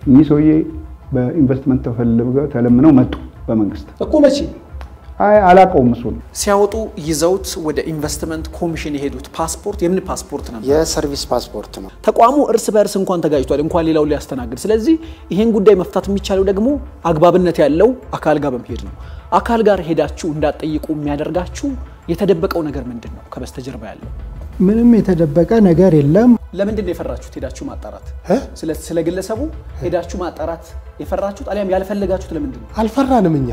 እኚህ ሰውዬ በኢንቨስትመንት ተፈልገው ተለምነው መጡ በመንግስት እኮ መቼ አይ አላውቀውም እሱን ሲያወጡ ይዘውት ወደ ኢንቨስትመንት ኮሚሽን የሄዱት ፓስፖርት የምን ፓስፖርት ነበር? የሰርቪስ ፓስፖርት ነው። ተቋሙ እርስ በእርስ እንኳን ተጋጭቷል፣ እንኳን ሌላውን ሊያስተናግድ። ስለዚህ ይሄን ጉዳይ መፍታት የሚቻለው ደግሞ አግባብነት ያለው አካል ጋር በመሄድ ነው። አካል ጋር ሄዳችሁ እንዳትጠይቁ የሚያደርጋችሁ የተደበቀው ነገር ምንድን ነው? ከበስተጀርባ ያለው ምንም የተደበቀ ነገር የለም። ለምንድን ነው የፈራችሁት? ሄዳችሁ ማጣራት እ? ስለ ስለ ግለሰቡ ሄዳችሁ ማጣራት የፈራችሁት አሊያም ያልፈለጋችሁት ለምንድን ነው? አልፈራንም እኛ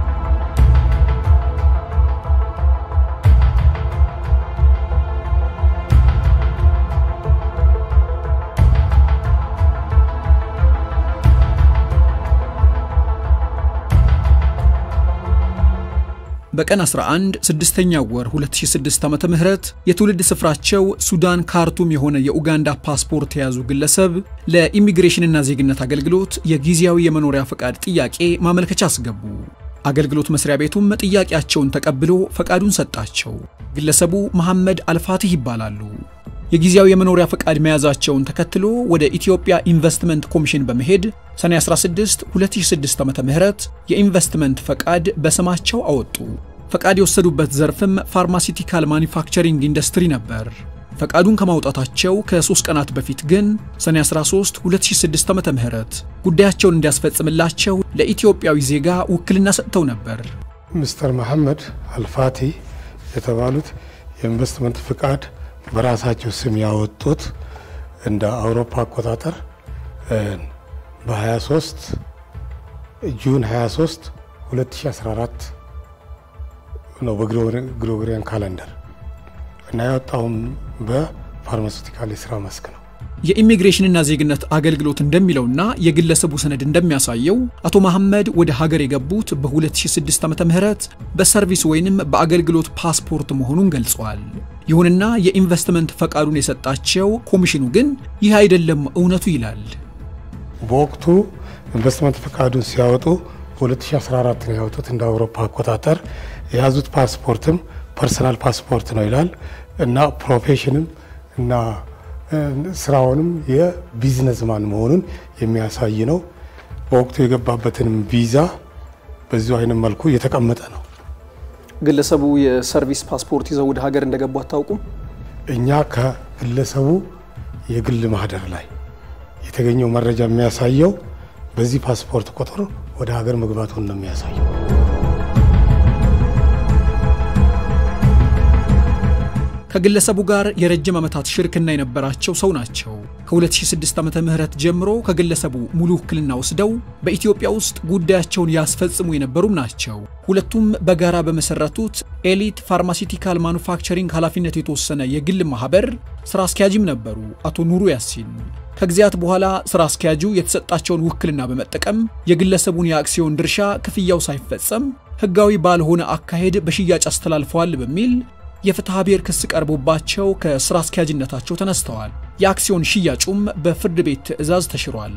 በቀን 11 ስድስተኛው ወር 2006 ዓመተ ምህረት የትውልድ ስፍራቸው ሱዳን ካርቱም የሆነ የኡጋንዳ ፓስፖርት የያዙ ግለሰብ ለኢሚግሬሽንና ዜግነት አገልግሎት የጊዜያዊ የመኖሪያ ፈቃድ ጥያቄ ማመልከቻ አስገቡ። አገልግሎት መስሪያ ቤቱም ጥያቄያቸውን ተቀብሎ ፈቃዱን ሰጣቸው። ግለሰቡ መሐመድ አልፋትህ ይባላሉ። የጊዜያዊ የመኖሪያ ፈቃድ መያዛቸውን ተከትሎ ወደ ኢትዮጵያ ኢንቨስትመንት ኮሚሽን በመሄድ ሰኔ 16 2006 ዓ.ም የኢንቨስትመንት ፈቃድ በስማቸው አወጡ። ፈቃድ የወሰዱበት ዘርፍም ፋርማሲቲካል ማኒፋክቸሪንግ ኢንዱስትሪ ነበር። ፈቃዱን ከማውጣታቸው ከሶስት ቀናት በፊት ግን ሰኔ 13 2006 ዓ.ም ጉዳያቸውን እንዲያስፈጽምላቸው ለኢትዮጵያዊ ዜጋ ውክልና ሰጥተው ነበር። ሚስተር መሐመድ አልፋቲ የተባሉት የኢንቨስትመንት ፍቃድ በራሳቸው ስም ያወጡት እንደ አውሮፓ አቆጣጠር በ23 ጁን 23 2014 ነው በግሪጎሪያን ካለንደር እና ያወጣውም በፋርማሲውቲካል የስራ መስክ ነው። የኢሚግሬሽንና ዜግነት አገልግሎት እንደሚለውና የግለሰቡ ሰነድ እንደሚያሳየው አቶ መሐመድ ወደ ሀገር የገቡት በ2006 ዓ ም በሰርቪስ ወይንም በአገልግሎት ፓስፖርት መሆኑን ገልጿል። ይሁንና የኢንቨስትመንት ፈቃዱን የሰጣቸው ኮሚሽኑ ግን ይህ አይደለም እውነቱ ይላል። በወቅቱ ኢንቨስትመንት ፈቃዱን ሲያወጡ በ2014 ነው ያወጡት እንደ አውሮፓ አቆጣጠር። የያዙት ፓስፖርትም ፐርሰናል ፓስፖርት ነው ይላል እና ፕሮፌሽንም እና ስራውንም የቢዝነስማን መሆኑን የሚያሳይ ነው። በወቅቱ የገባበትንም ቪዛ በዚሁ አይነት መልኩ እየተቀመጠ ነው። ግለሰቡ የሰርቪስ ፓስፖርት ይዘው ወደ ሀገር እንደገቡ አታውቁም? እኛ ከግለሰቡ የግል ማህደር ላይ የተገኘው መረጃ የሚያሳየው በዚህ ፓስፖርት ቁጥር ወደ ሀገር መግባቱን ነው የሚያሳየው። ከግለሰቡ ጋር የረጅም ዓመታት ሽርክና የነበራቸው ሰው ናቸው። ከ2006 ዓመተ ምህረት ጀምሮ ከግለሰቡ ሙሉ ውክልና ወስደው በኢትዮጵያ ውስጥ ጉዳያቸውን ያስፈጽሙ የነበሩም ናቸው። ሁለቱም በጋራ በመሰረቱት ኤሊት ፋርማሲቲካል ማኑፋክቸሪንግ ኃላፊነት የተወሰነ የግል ማህበር ስራ አስኪያጅም ነበሩ አቶ ኑሩ ያሲን። ከጊዜያት በኋላ ስራ አስኪያጁ የተሰጣቸውን ውክልና በመጠቀም የግለሰቡን የአክሲዮን ድርሻ ክፍያው ሳይፈጸም ህጋዊ ባልሆነ አካሄድ በሽያጭ አስተላልፈዋል በሚል የፍትሐ ብሔር ክስ ቀርቦባቸው ከስራ አስኪያጅነታቸው ተነስተዋል። የአክሲዮን ሽያጩም በፍርድ ቤት ትዕዛዝ ተሽሯል።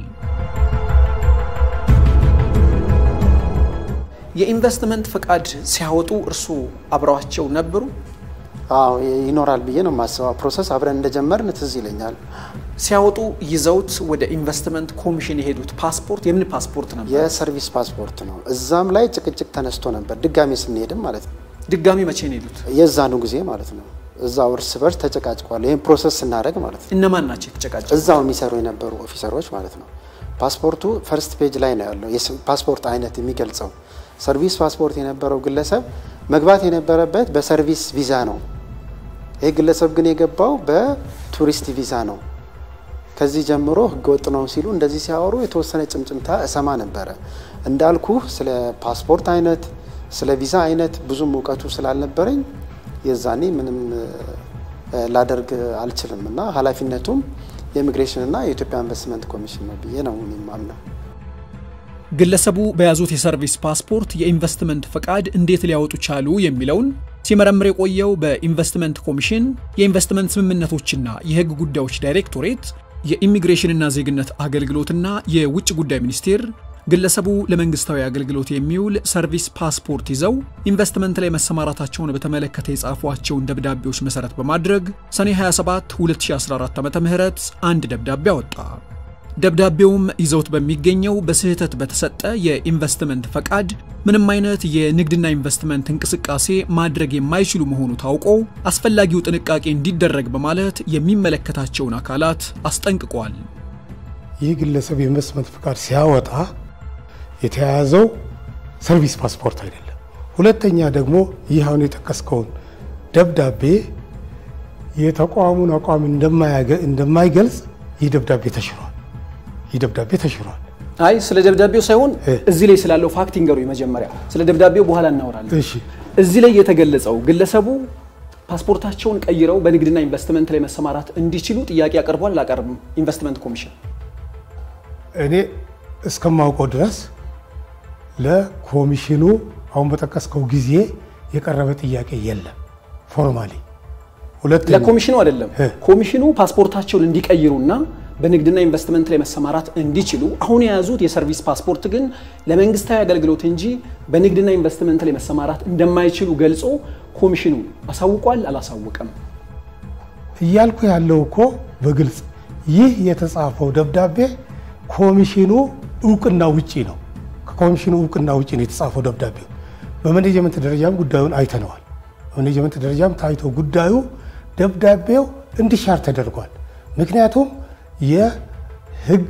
የኢንቨስትመንት ፈቃድ ሲያወጡ እርስዎ አብረዋቸው ነበሩ? አዎ ይኖራል ብዬ ነው የማስበው። ፕሮሰስ አብረን እንደጀመርን ትዝ ይለኛል። ሲያወጡ ይዘውት ወደ ኢንቨስትመንት ኮሚሽን የሄዱት ፓስፖርት የምን ፓስፖርት ነበር? የሰርቪስ ፓስፖርት ነው። እዛም ላይ ጭቅጭቅ ተነስቶ ነበር፣ ድጋሜ ስንሄድም ማለት ነው። ድጋሚ መቼ ነው የሄዱት? የዛኑ ጊዜ ማለት ነው። እዛው እርስ በርስ ተጨቃጭቋል። ይህን ፕሮሰስ ስናደርግ ማለት ነው። እነማን ናቸው የተጨቃጨ? እዛው የሚሰሩ የነበሩ ኦፊሰሮች ማለት ነው። ፓስፖርቱ ፈርስት ፔጅ ላይ ነው ያለው የፓስፖርት አይነት የሚገልጸው። ሰርቪስ ፓስፖርት የነበረው ግለሰብ መግባት የነበረበት በሰርቪስ ቪዛ ነው። ይህ ግለሰብ ግን የገባው በቱሪስት ቪዛ ነው። ከዚህ ጀምሮ ህገወጥ ነው ሲሉ እንደዚህ ሲያወሩ የተወሰነ ጭምጭምታ እሰማ ነበረ። እንዳልኩ ስለ ፓስፖርት አይነት ስለ ቪዛ አይነት ብዙም እውቀቱ ስላልነበረኝ የዛኔ ምንም ላደርግ አልችልም እና ኃላፊነቱም የኢሚግሬሽንና የኢትዮጵያ ኢንቨስትመንት ኮሚሽን ነው ብዬ ነው የማምነው። ግለሰቡ በያዙት የሰርቪስ ፓስፖርት የኢንቨስትመንት ፈቃድ እንዴት ሊያወጡ ቻሉ የሚለውን ሲመረምር የቆየው በኢንቨስትመንት ኮሚሽን የኢንቨስትመንት ስምምነቶችና የህግ ጉዳዮች ዳይሬክቶሬት የኢሚግሬሽንና ዜግነት አገልግሎትና የውጭ ጉዳይ ሚኒስቴር ግለሰቡ ለመንግስታዊ አገልግሎት የሚውል ሰርቪስ ፓስፖርት ይዘው ኢንቨስትመንት ላይ መሰማራታቸውን በተመለከተ የጻፏቸውን ደብዳቤዎች መሰረት በማድረግ ሰኔ 27 2014 ዓ ም አንድ ደብዳቤ አወጣ። ደብዳቤውም ይዘውት በሚገኘው በስህተት በተሰጠ የኢንቨስትመንት ፈቃድ ምንም አይነት የንግድና ኢንቨስትመንት እንቅስቃሴ ማድረግ የማይችሉ መሆኑ ታውቆ አስፈላጊው ጥንቃቄ እንዲደረግ በማለት የሚመለከታቸውን አካላት አስጠንቅቋል። ይህ ግለሰብ የኢንቨስትመንት ፈቃድ ሲያወጣ የተያያዘው ሰርቪስ ፓስፖርት አይደለም። ሁለተኛ ደግሞ ይህ አሁን የጠቀስከውን ደብዳቤ የተቋሙን አቋም እንደማይገልጽ ይህ ደብዳቤ ተሽሯል። ይህ ደብዳቤ ተሽሯል። አይ ስለ ደብዳቤው ሳይሆን እ። እዚህ ላይ ስላለው ፋክት ይንገሩ መጀመሪያ። ስለ ደብዳቤው በኋላ እናወራለን። እሺ እዚህ ላይ የተገለጸው ግለሰቡ ፓስፖርታቸውን ቀይረው በንግድና ኢንቨስትመንት ላይ መሰማራት እንዲችሉ ጥያቄ አቅርቧል። አላቀርብም ኢንቨስትመንት ኮሚሽን እኔ እስከማውቀው ድረስ ለኮሚሽኑ አሁን በጠቀስከው ጊዜ የቀረበ ጥያቄ የለም ፎርማሊ። ሁለተኛ ለኮሚሽኑ አይደለም። እ። ኮሚሽኑ ፓስፖርታቸውን እንዲቀይሩና በንግድና ኢንቨስትመንት ላይ መሰማራት እንዲችሉ አሁን የያዙት የሰርቪስ ፓስፖርት ግን ለመንግስታዊ አገልግሎት እንጂ በንግድና ኢንቨስትመንት ላይ መሰማራት እንደማይችሉ ገልጾ ኮሚሽኑ አሳውቋል አላሳወቀም? እያልኩ ያለው እኮ በግልጽ ይህ የተጻፈው ደብዳቤ ኮሚሽኑ እውቅና ውጪ ነው። ከኮሚሽኑ እውቅና ውጪ ነው የተጻፈው ደብዳቤው። በማኔጅመንት ደረጃም ጉዳዩን አይተነዋል። በማኔጅመንት ደረጃም ታይቶ ጉዳዩ ደብዳቤው እንዲሻር ተደርጓል። ምክንያቱም የህግ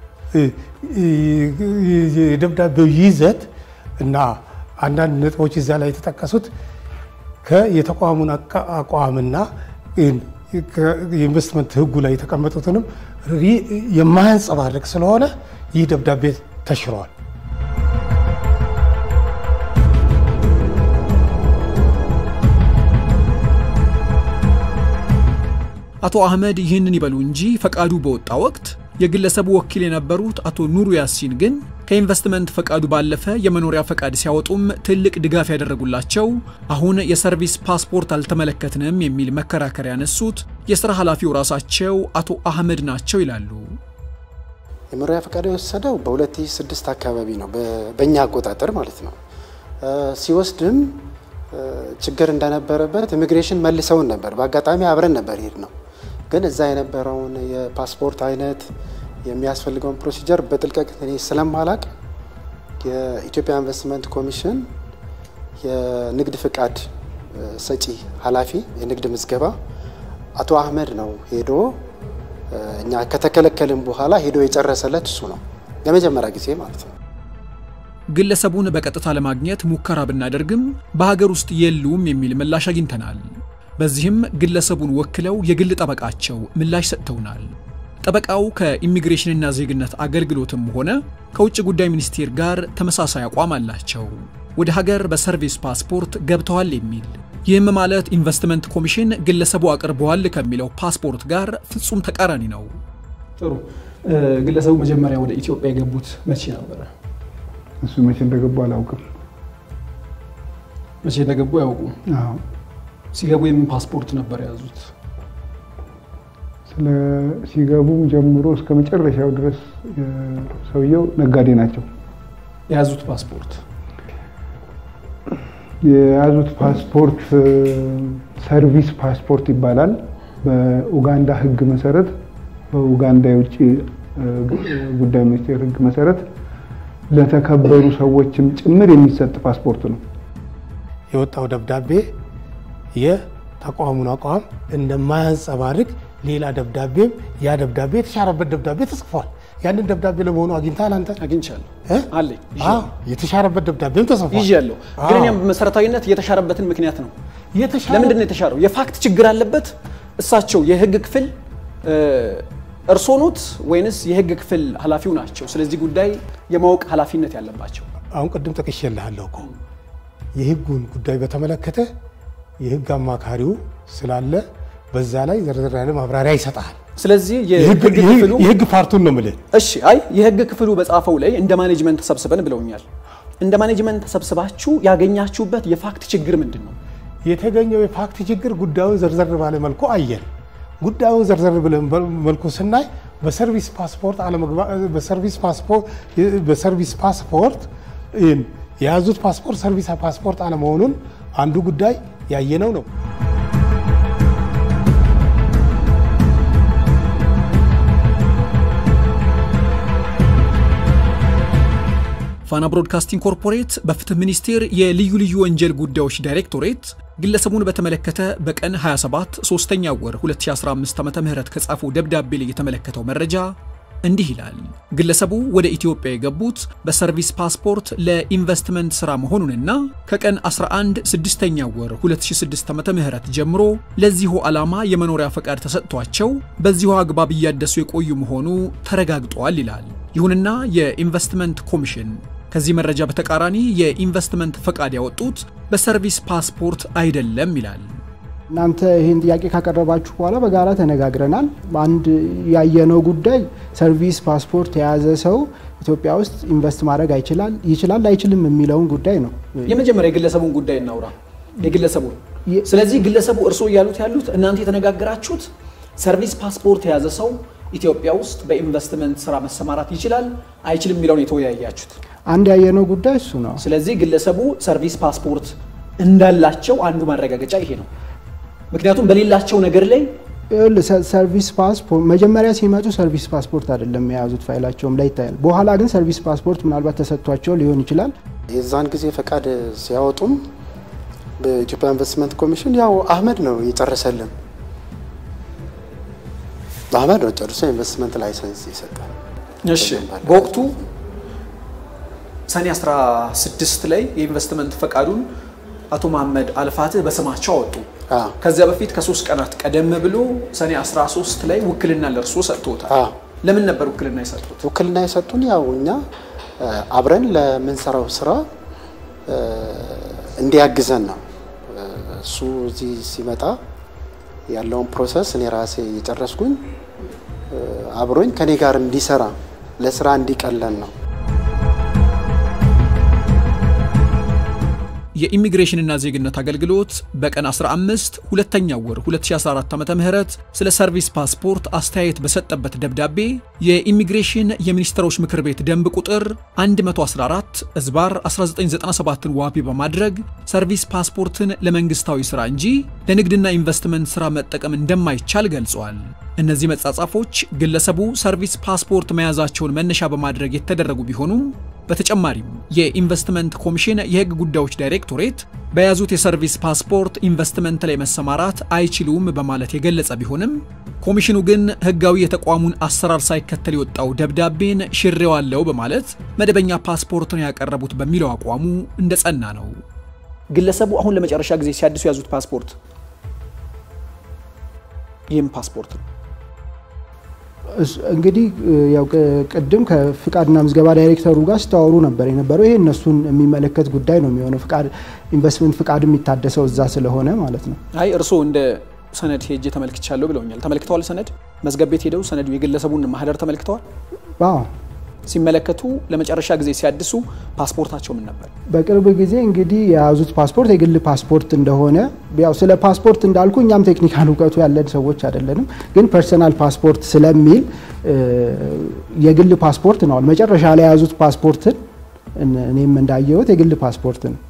የደብዳቤው ይዘት እና አንዳንድ ነጥቦች እዛ ላይ የተጠቀሱት ከየተቋሙን አቃ- አቋምና የኢንቨስትመንት ህጉ ላይ የተቀመጡትንም ሪ- የማያንጸባርቅ ስለሆነ ይህ ደብዳቤ ተሽሯል። አቶ አህመድ ይህንን ይበሉ እንጂ ፈቃዱ በወጣ ወቅት የግለሰቡ ወኪል የነበሩት አቶ ኑሩ ያሲን ግን ከኢንቨስትመንት ፈቃዱ ባለፈ የመኖሪያ ፈቃድ ሲያወጡም ትልቅ ድጋፍ ያደረጉላቸው አሁን የሰርቪስ ፓስፖርት አልተመለከትንም የሚል መከራከሪያ ያነሱት የሥራ ኃላፊው ራሳቸው አቶ አህመድ ናቸው ይላሉ። የመኖሪያ ፈቃድ የወሰደው በ2006 አካባቢ ነው፣ በ- በእኛ አቆጣጠር ማለት ነው። እ፣ ሲወስድም እ፣ ችግር እንደነበረበት ኢሚግሬሽን መልሰውን ነበር። በአጋጣሚ አብረን ነበር ሄድ ነው። ግን እዛ የነበረውን የፓስፖርት አይነት የሚያስፈልገውን ፕሮሲጀር በጥልቀት እኔ ስለማላቅ የኢትዮጵያ ኢንቨስትመንት ኮሚሽን የንግድ ፍቃድ እ፣ ሰጪ ኃላፊ የንግድ ምዝገባ አቶ አህመድ ነው ሄዶ እ፣ እኛ ከተከለከልን በኋላ ሄዶ የጨረሰለት እሱ ነው ለመጀመሪያ ጊዜ ማለት ነው። ግለሰቡን በቀጥታ ለማግኘት ሙከራ ብናደርግም በሀገር ውስጥ የሉም የሚል ምላሽ አግኝተናል። በዚህም ግለሰቡን ወክለው የግል ጠበቃቸው ምላሽ ሰጥተውናል። ጠበቃው ከኢሚግሬሽንና ዜግነት አገልግሎትም ሆነ ከውጭ ጉዳይ ሚኒስቴር ጋር ተመሳሳይ አቋም አላቸው። ወደ ሀገር በሰርቪስ ፓስፖርት ገብተዋል የሚል ይህም ማለት ኢንቨስትመንት ኮሚሽን ግለሰቡ አቅርበዋል ከሚለው ፓስፖርት ጋር ፍጹም ተቃራኒ ነው። ጥሩ። ግለሰቡ መጀመሪያ ወደ ኢትዮጵያ የገቡት መቼ ነበረ? እሱ መቼ እንደገቡ አላውቅም። መቼ እንደገቡ ያውቁ? አዎ ሲገቡ የምን ፓስፖርት ነበር የያዙት? ስለ ሲገቡም ጀምሮ እስከ መጨረሻው ድረስ እ፣ ሰውየው ነጋዴ ናቸው። የያዙት ፓስፖርት የያዙት ፓስፖርት እ፣ ሰርቪስ ፓስፖርት ይባላል። በኡጋንዳ ሕግ መሰረት በኡጋንዳ የውጭ እ፣ ጉዳይ ሚኒስቴር ሕግ መሰረት ለተከበሩ ሰዎችም ጭምር የሚሰጥ ፓስፖርት ነው። የወጣው ደብዳቤ የተቋሙን አቋም እንደማያንጸባርቅ ሌላ ደብዳቤም ያ ደብዳቤ የተሻረበት ደብዳቤ ተጽፏል። ያንን ደብዳቤ ለመሆኑ አግኝተሃል አንተ? አግኝቻለሁ እ? አለኝ አዎ፣ የተሻረበት ደብዳቤም ተጽፏል። ይዣለሁ። ግን አዎ። እኔም መሰረታዊነት የተሻረበትን ምክንያት ነው። የተሻረ- ለምንድን ነው የተሻረው? የፋክት ችግር አለበት። እሳቸው የህግ ክፍል እ፣ እርስዎ ኖት ወይንስ የህግ ክፍል ኃላፊው ናቸው? ስለዚህ ጉዳይ የማወቅ ኃላፊነት ያለባቸው አሁን ቅድም ጠቅሼልሃለሁ እኮ የህጉን ጉዳይ በተመለከተ የህግ አማካሪው ስላለ በዛ ላይ ዘርዘር ያለ ማብራሪያ ይሰጣል። ስለዚህ የህግ የህግ- ክፍሉ የህግ ፓርቱን ነው የምልህ። እሺ አይ የህግ ክፍሉ በጻፈው ላይ እንደ ማኔጅመንት ተሰብስበን ብለውኛል። እንደ ማኔጅመንት ተሰብስባችሁ ያገኛችሁበት የፋክት ችግር ምንድን ነው? የተገኘው የፋክት ችግር ጉዳዩን ዘርዘር ባለ መልኩ አየን። ጉዳዩን ዘርዘር ብለን መልኩ ስናይ በሰርቪስ ፓስፖርት አለመግባ- በሰርቪስ ፓስፖርት በሰርቪስ ፓስፖርት ይህን የያዙት ፓስፖርት ሰርቪስ ፓስፖርት አለመሆኑን አንዱ ጉዳይ ያየነው ነው። ፋና ብሮድካስቲንግ ኮርፖሬት በፍትህ ሚኒስቴር የልዩ ልዩ ወንጀል ጉዳዮች ዳይሬክቶሬት ግለሰቡን በተመለከተ በቀን 27 ሶስተኛ ወር 2015 ዓ ም ከጻፈው ደብዳቤ ላይ የተመለከተው መረጃ እንዲህ ይላል። ግለሰቡ ወደ ኢትዮጵያ የገቡት በሰርቪስ ፓስፖርት ለኢንቨስትመንት ሥራ መሆኑንና ከቀን 11 ስድስተኛ ወር 2006 ዓ ም ጀምሮ ለዚሁ ዓላማ የመኖሪያ ፈቃድ ተሰጥቷቸው በዚሁ አግባብ እያደሱ የቆዩ መሆኑ ተረጋግጧል ይላል። ይሁንና የኢንቨስትመንት ኮሚሽን ከዚህ መረጃ በተቃራኒ የኢንቨስትመንት ፈቃድ ያወጡት በሰርቪስ ፓስፖርት አይደለም ይላል። እናንተ ይህን ጥያቄ ካቀረባችሁ በኋላ በጋራ ተነጋግረናል። አንድ ያየነው ጉዳይ ሰርቪስ ፓስፖርት የያዘ ሰው ኢትዮጵያ ውስጥ ኢንቨስት ማድረግ አይችላል ይችላል አይችልም የሚለውን ጉዳይ ነው። የመጀመሪያ የግለሰቡን ጉዳይ እናውራ። የግለሰቡን ስለዚህ ግለሰቡ እርስዎ እያሉት ያሉት እናንተ የተነጋገራችሁት ሰርቪስ ፓስፖርት የያዘ ሰው ኢትዮጵያ ውስጥ በኢንቨስትመንት ስራ መሰማራት ይችላል አይችልም የሚለውን የተወያያችሁት። አንድ ያየነው ጉዳይ እሱ ነው። ስለዚህ ግለሰቡ ሰርቪስ ፓስፖርት እንዳላቸው አንዱ ማረጋገጫ ይሄ ነው። ምክንያቱም በሌላቸው ነገር ላይ ሰርቪስ ፓስፖርት መጀመሪያ ሲመጡ ሰርቪስ ፓስፖርት አይደለም የያዙት፣ ፋይላቸውም ላይ ይታያል። በኋላ ግን ሰርቪስ ፓስፖርት ምናልባት ተሰጥቷቸው ሊሆን ይችላል። የዛን ጊዜ ፈቃድ ሲያወጡም በኢትዮጵያ ኢንቨስትመንት ኮሚሽን ያው አህመድ ነው የጨረሰልን። አህመድ ነው ጨርሶ ኢንቨስትመንት ላይሰንስ የሰጠ። እሺ በወቅቱ ሰኔ 16 ላይ የኢንቨስትመንት ፈቃዱን አቶ መሐመድ አልፋትህ በስማቸው አወጡ። ከዚያ በፊት ከሶስት ቀናት ቀደም ብሎ ሰኔ 13 ላይ ውክልና ለእርሶ ሰጥቶታል። ለምን ነበር ውክልና የሰጡት? ውክልና የሰጡን ያው እኛ አብረን ለምንሰራው ስራ እንዲያግዘን ነው። እሱ እዚህ ሲመጣ ያለውን ፕሮሰስ እኔ ራሴ የጨረስኩኝ አብሮኝ ከኔ ጋር እንዲሰራ ለስራ እንዲቀለን ነው። የኢሚግሬሽንና ዜግነት አገልግሎት በቀን 15 ሁለተኛው ወር 2014 ዓ.ም ስለ ሰርቪስ ፓስፖርት አስተያየት በሰጠበት ደብዳቤ የኢሚግሬሽን የሚኒስትሮች ምክር ቤት ደንብ ቁጥር 114 እዝባር 1997ን ዋቢ በማድረግ ሰርቪስ ፓስፖርትን ለመንግስታዊ ሥራ እንጂ ለንግድና ኢንቨስትመንት ሥራ መጠቀም እንደማይቻል ገልጿል። እነዚህ መጻጻፎች ግለሰቡ ሰርቪስ ፓስፖርት መያዛቸውን መነሻ በማድረግ የተደረጉ ቢሆኑም በተጨማሪም የኢንቨስትመንት ኮሚሽን የሕግ ጉዳዮች ዳይሬክቶሬት በያዙት የሰርቪስ ፓስፖርት ኢንቨስትመንት ላይ መሰማራት አይችሉም በማለት የገለጸ ቢሆንም ኮሚሽኑ ግን ሕጋዊ የተቋሙን አሰራር ሳይከተል የወጣው ደብዳቤን ሽሬዋለው በማለት መደበኛ ፓስፖርትን ያቀረቡት በሚለው አቋሙ እንደጸና ነው። ግለሰቡ አሁን ለመጨረሻ ጊዜ ሲያድሱ የያዙት ፓስፖርት ይህም ፓስፖርት ነው። እንግዲህ ያው ቅድም ከፍቃድና ምዝገባ ዳይሬክተሩ ጋር ሲታወሩ ነበር የነበረው። ይሄ እነሱን የሚመለከት ጉዳይ ነው የሚሆነው። ፍቃድ ኢንቨስትመንት ፍቃድ የሚታደሰው እዛ ስለሆነ ማለት ነው። አይ እርስዎ እንደ ሰነድ ሄጄ ተመልክቻለሁ ብለውኛል። ተመልክተዋል? ሰነድ መዝገብ ቤት ሄደው ሰነዱ የግለሰቡን ማህደር ተመልክተዋል? አዎ ሲመለከቱ ለመጨረሻ ጊዜ ሲያድሱ ፓስፖርታቸው ምን ነበር? በቅርብ ጊዜ እንግዲህ የያዙት ፓስፖርት የግል ፓስፖርት እንደሆነ ያው ስለ ፓስፖርት እንዳልኩ እኛም ቴክኒካል እውቀቱ ያለን ሰዎች አይደለንም፣ ግን ፐርሰናል ፓስፖርት ስለሚል የግል ፓስፖርት ነው። መጨረሻ ላይ የያዙት ፓስፖርትን እኔም እንዳየሁት የግል ፓስፖርት ነው።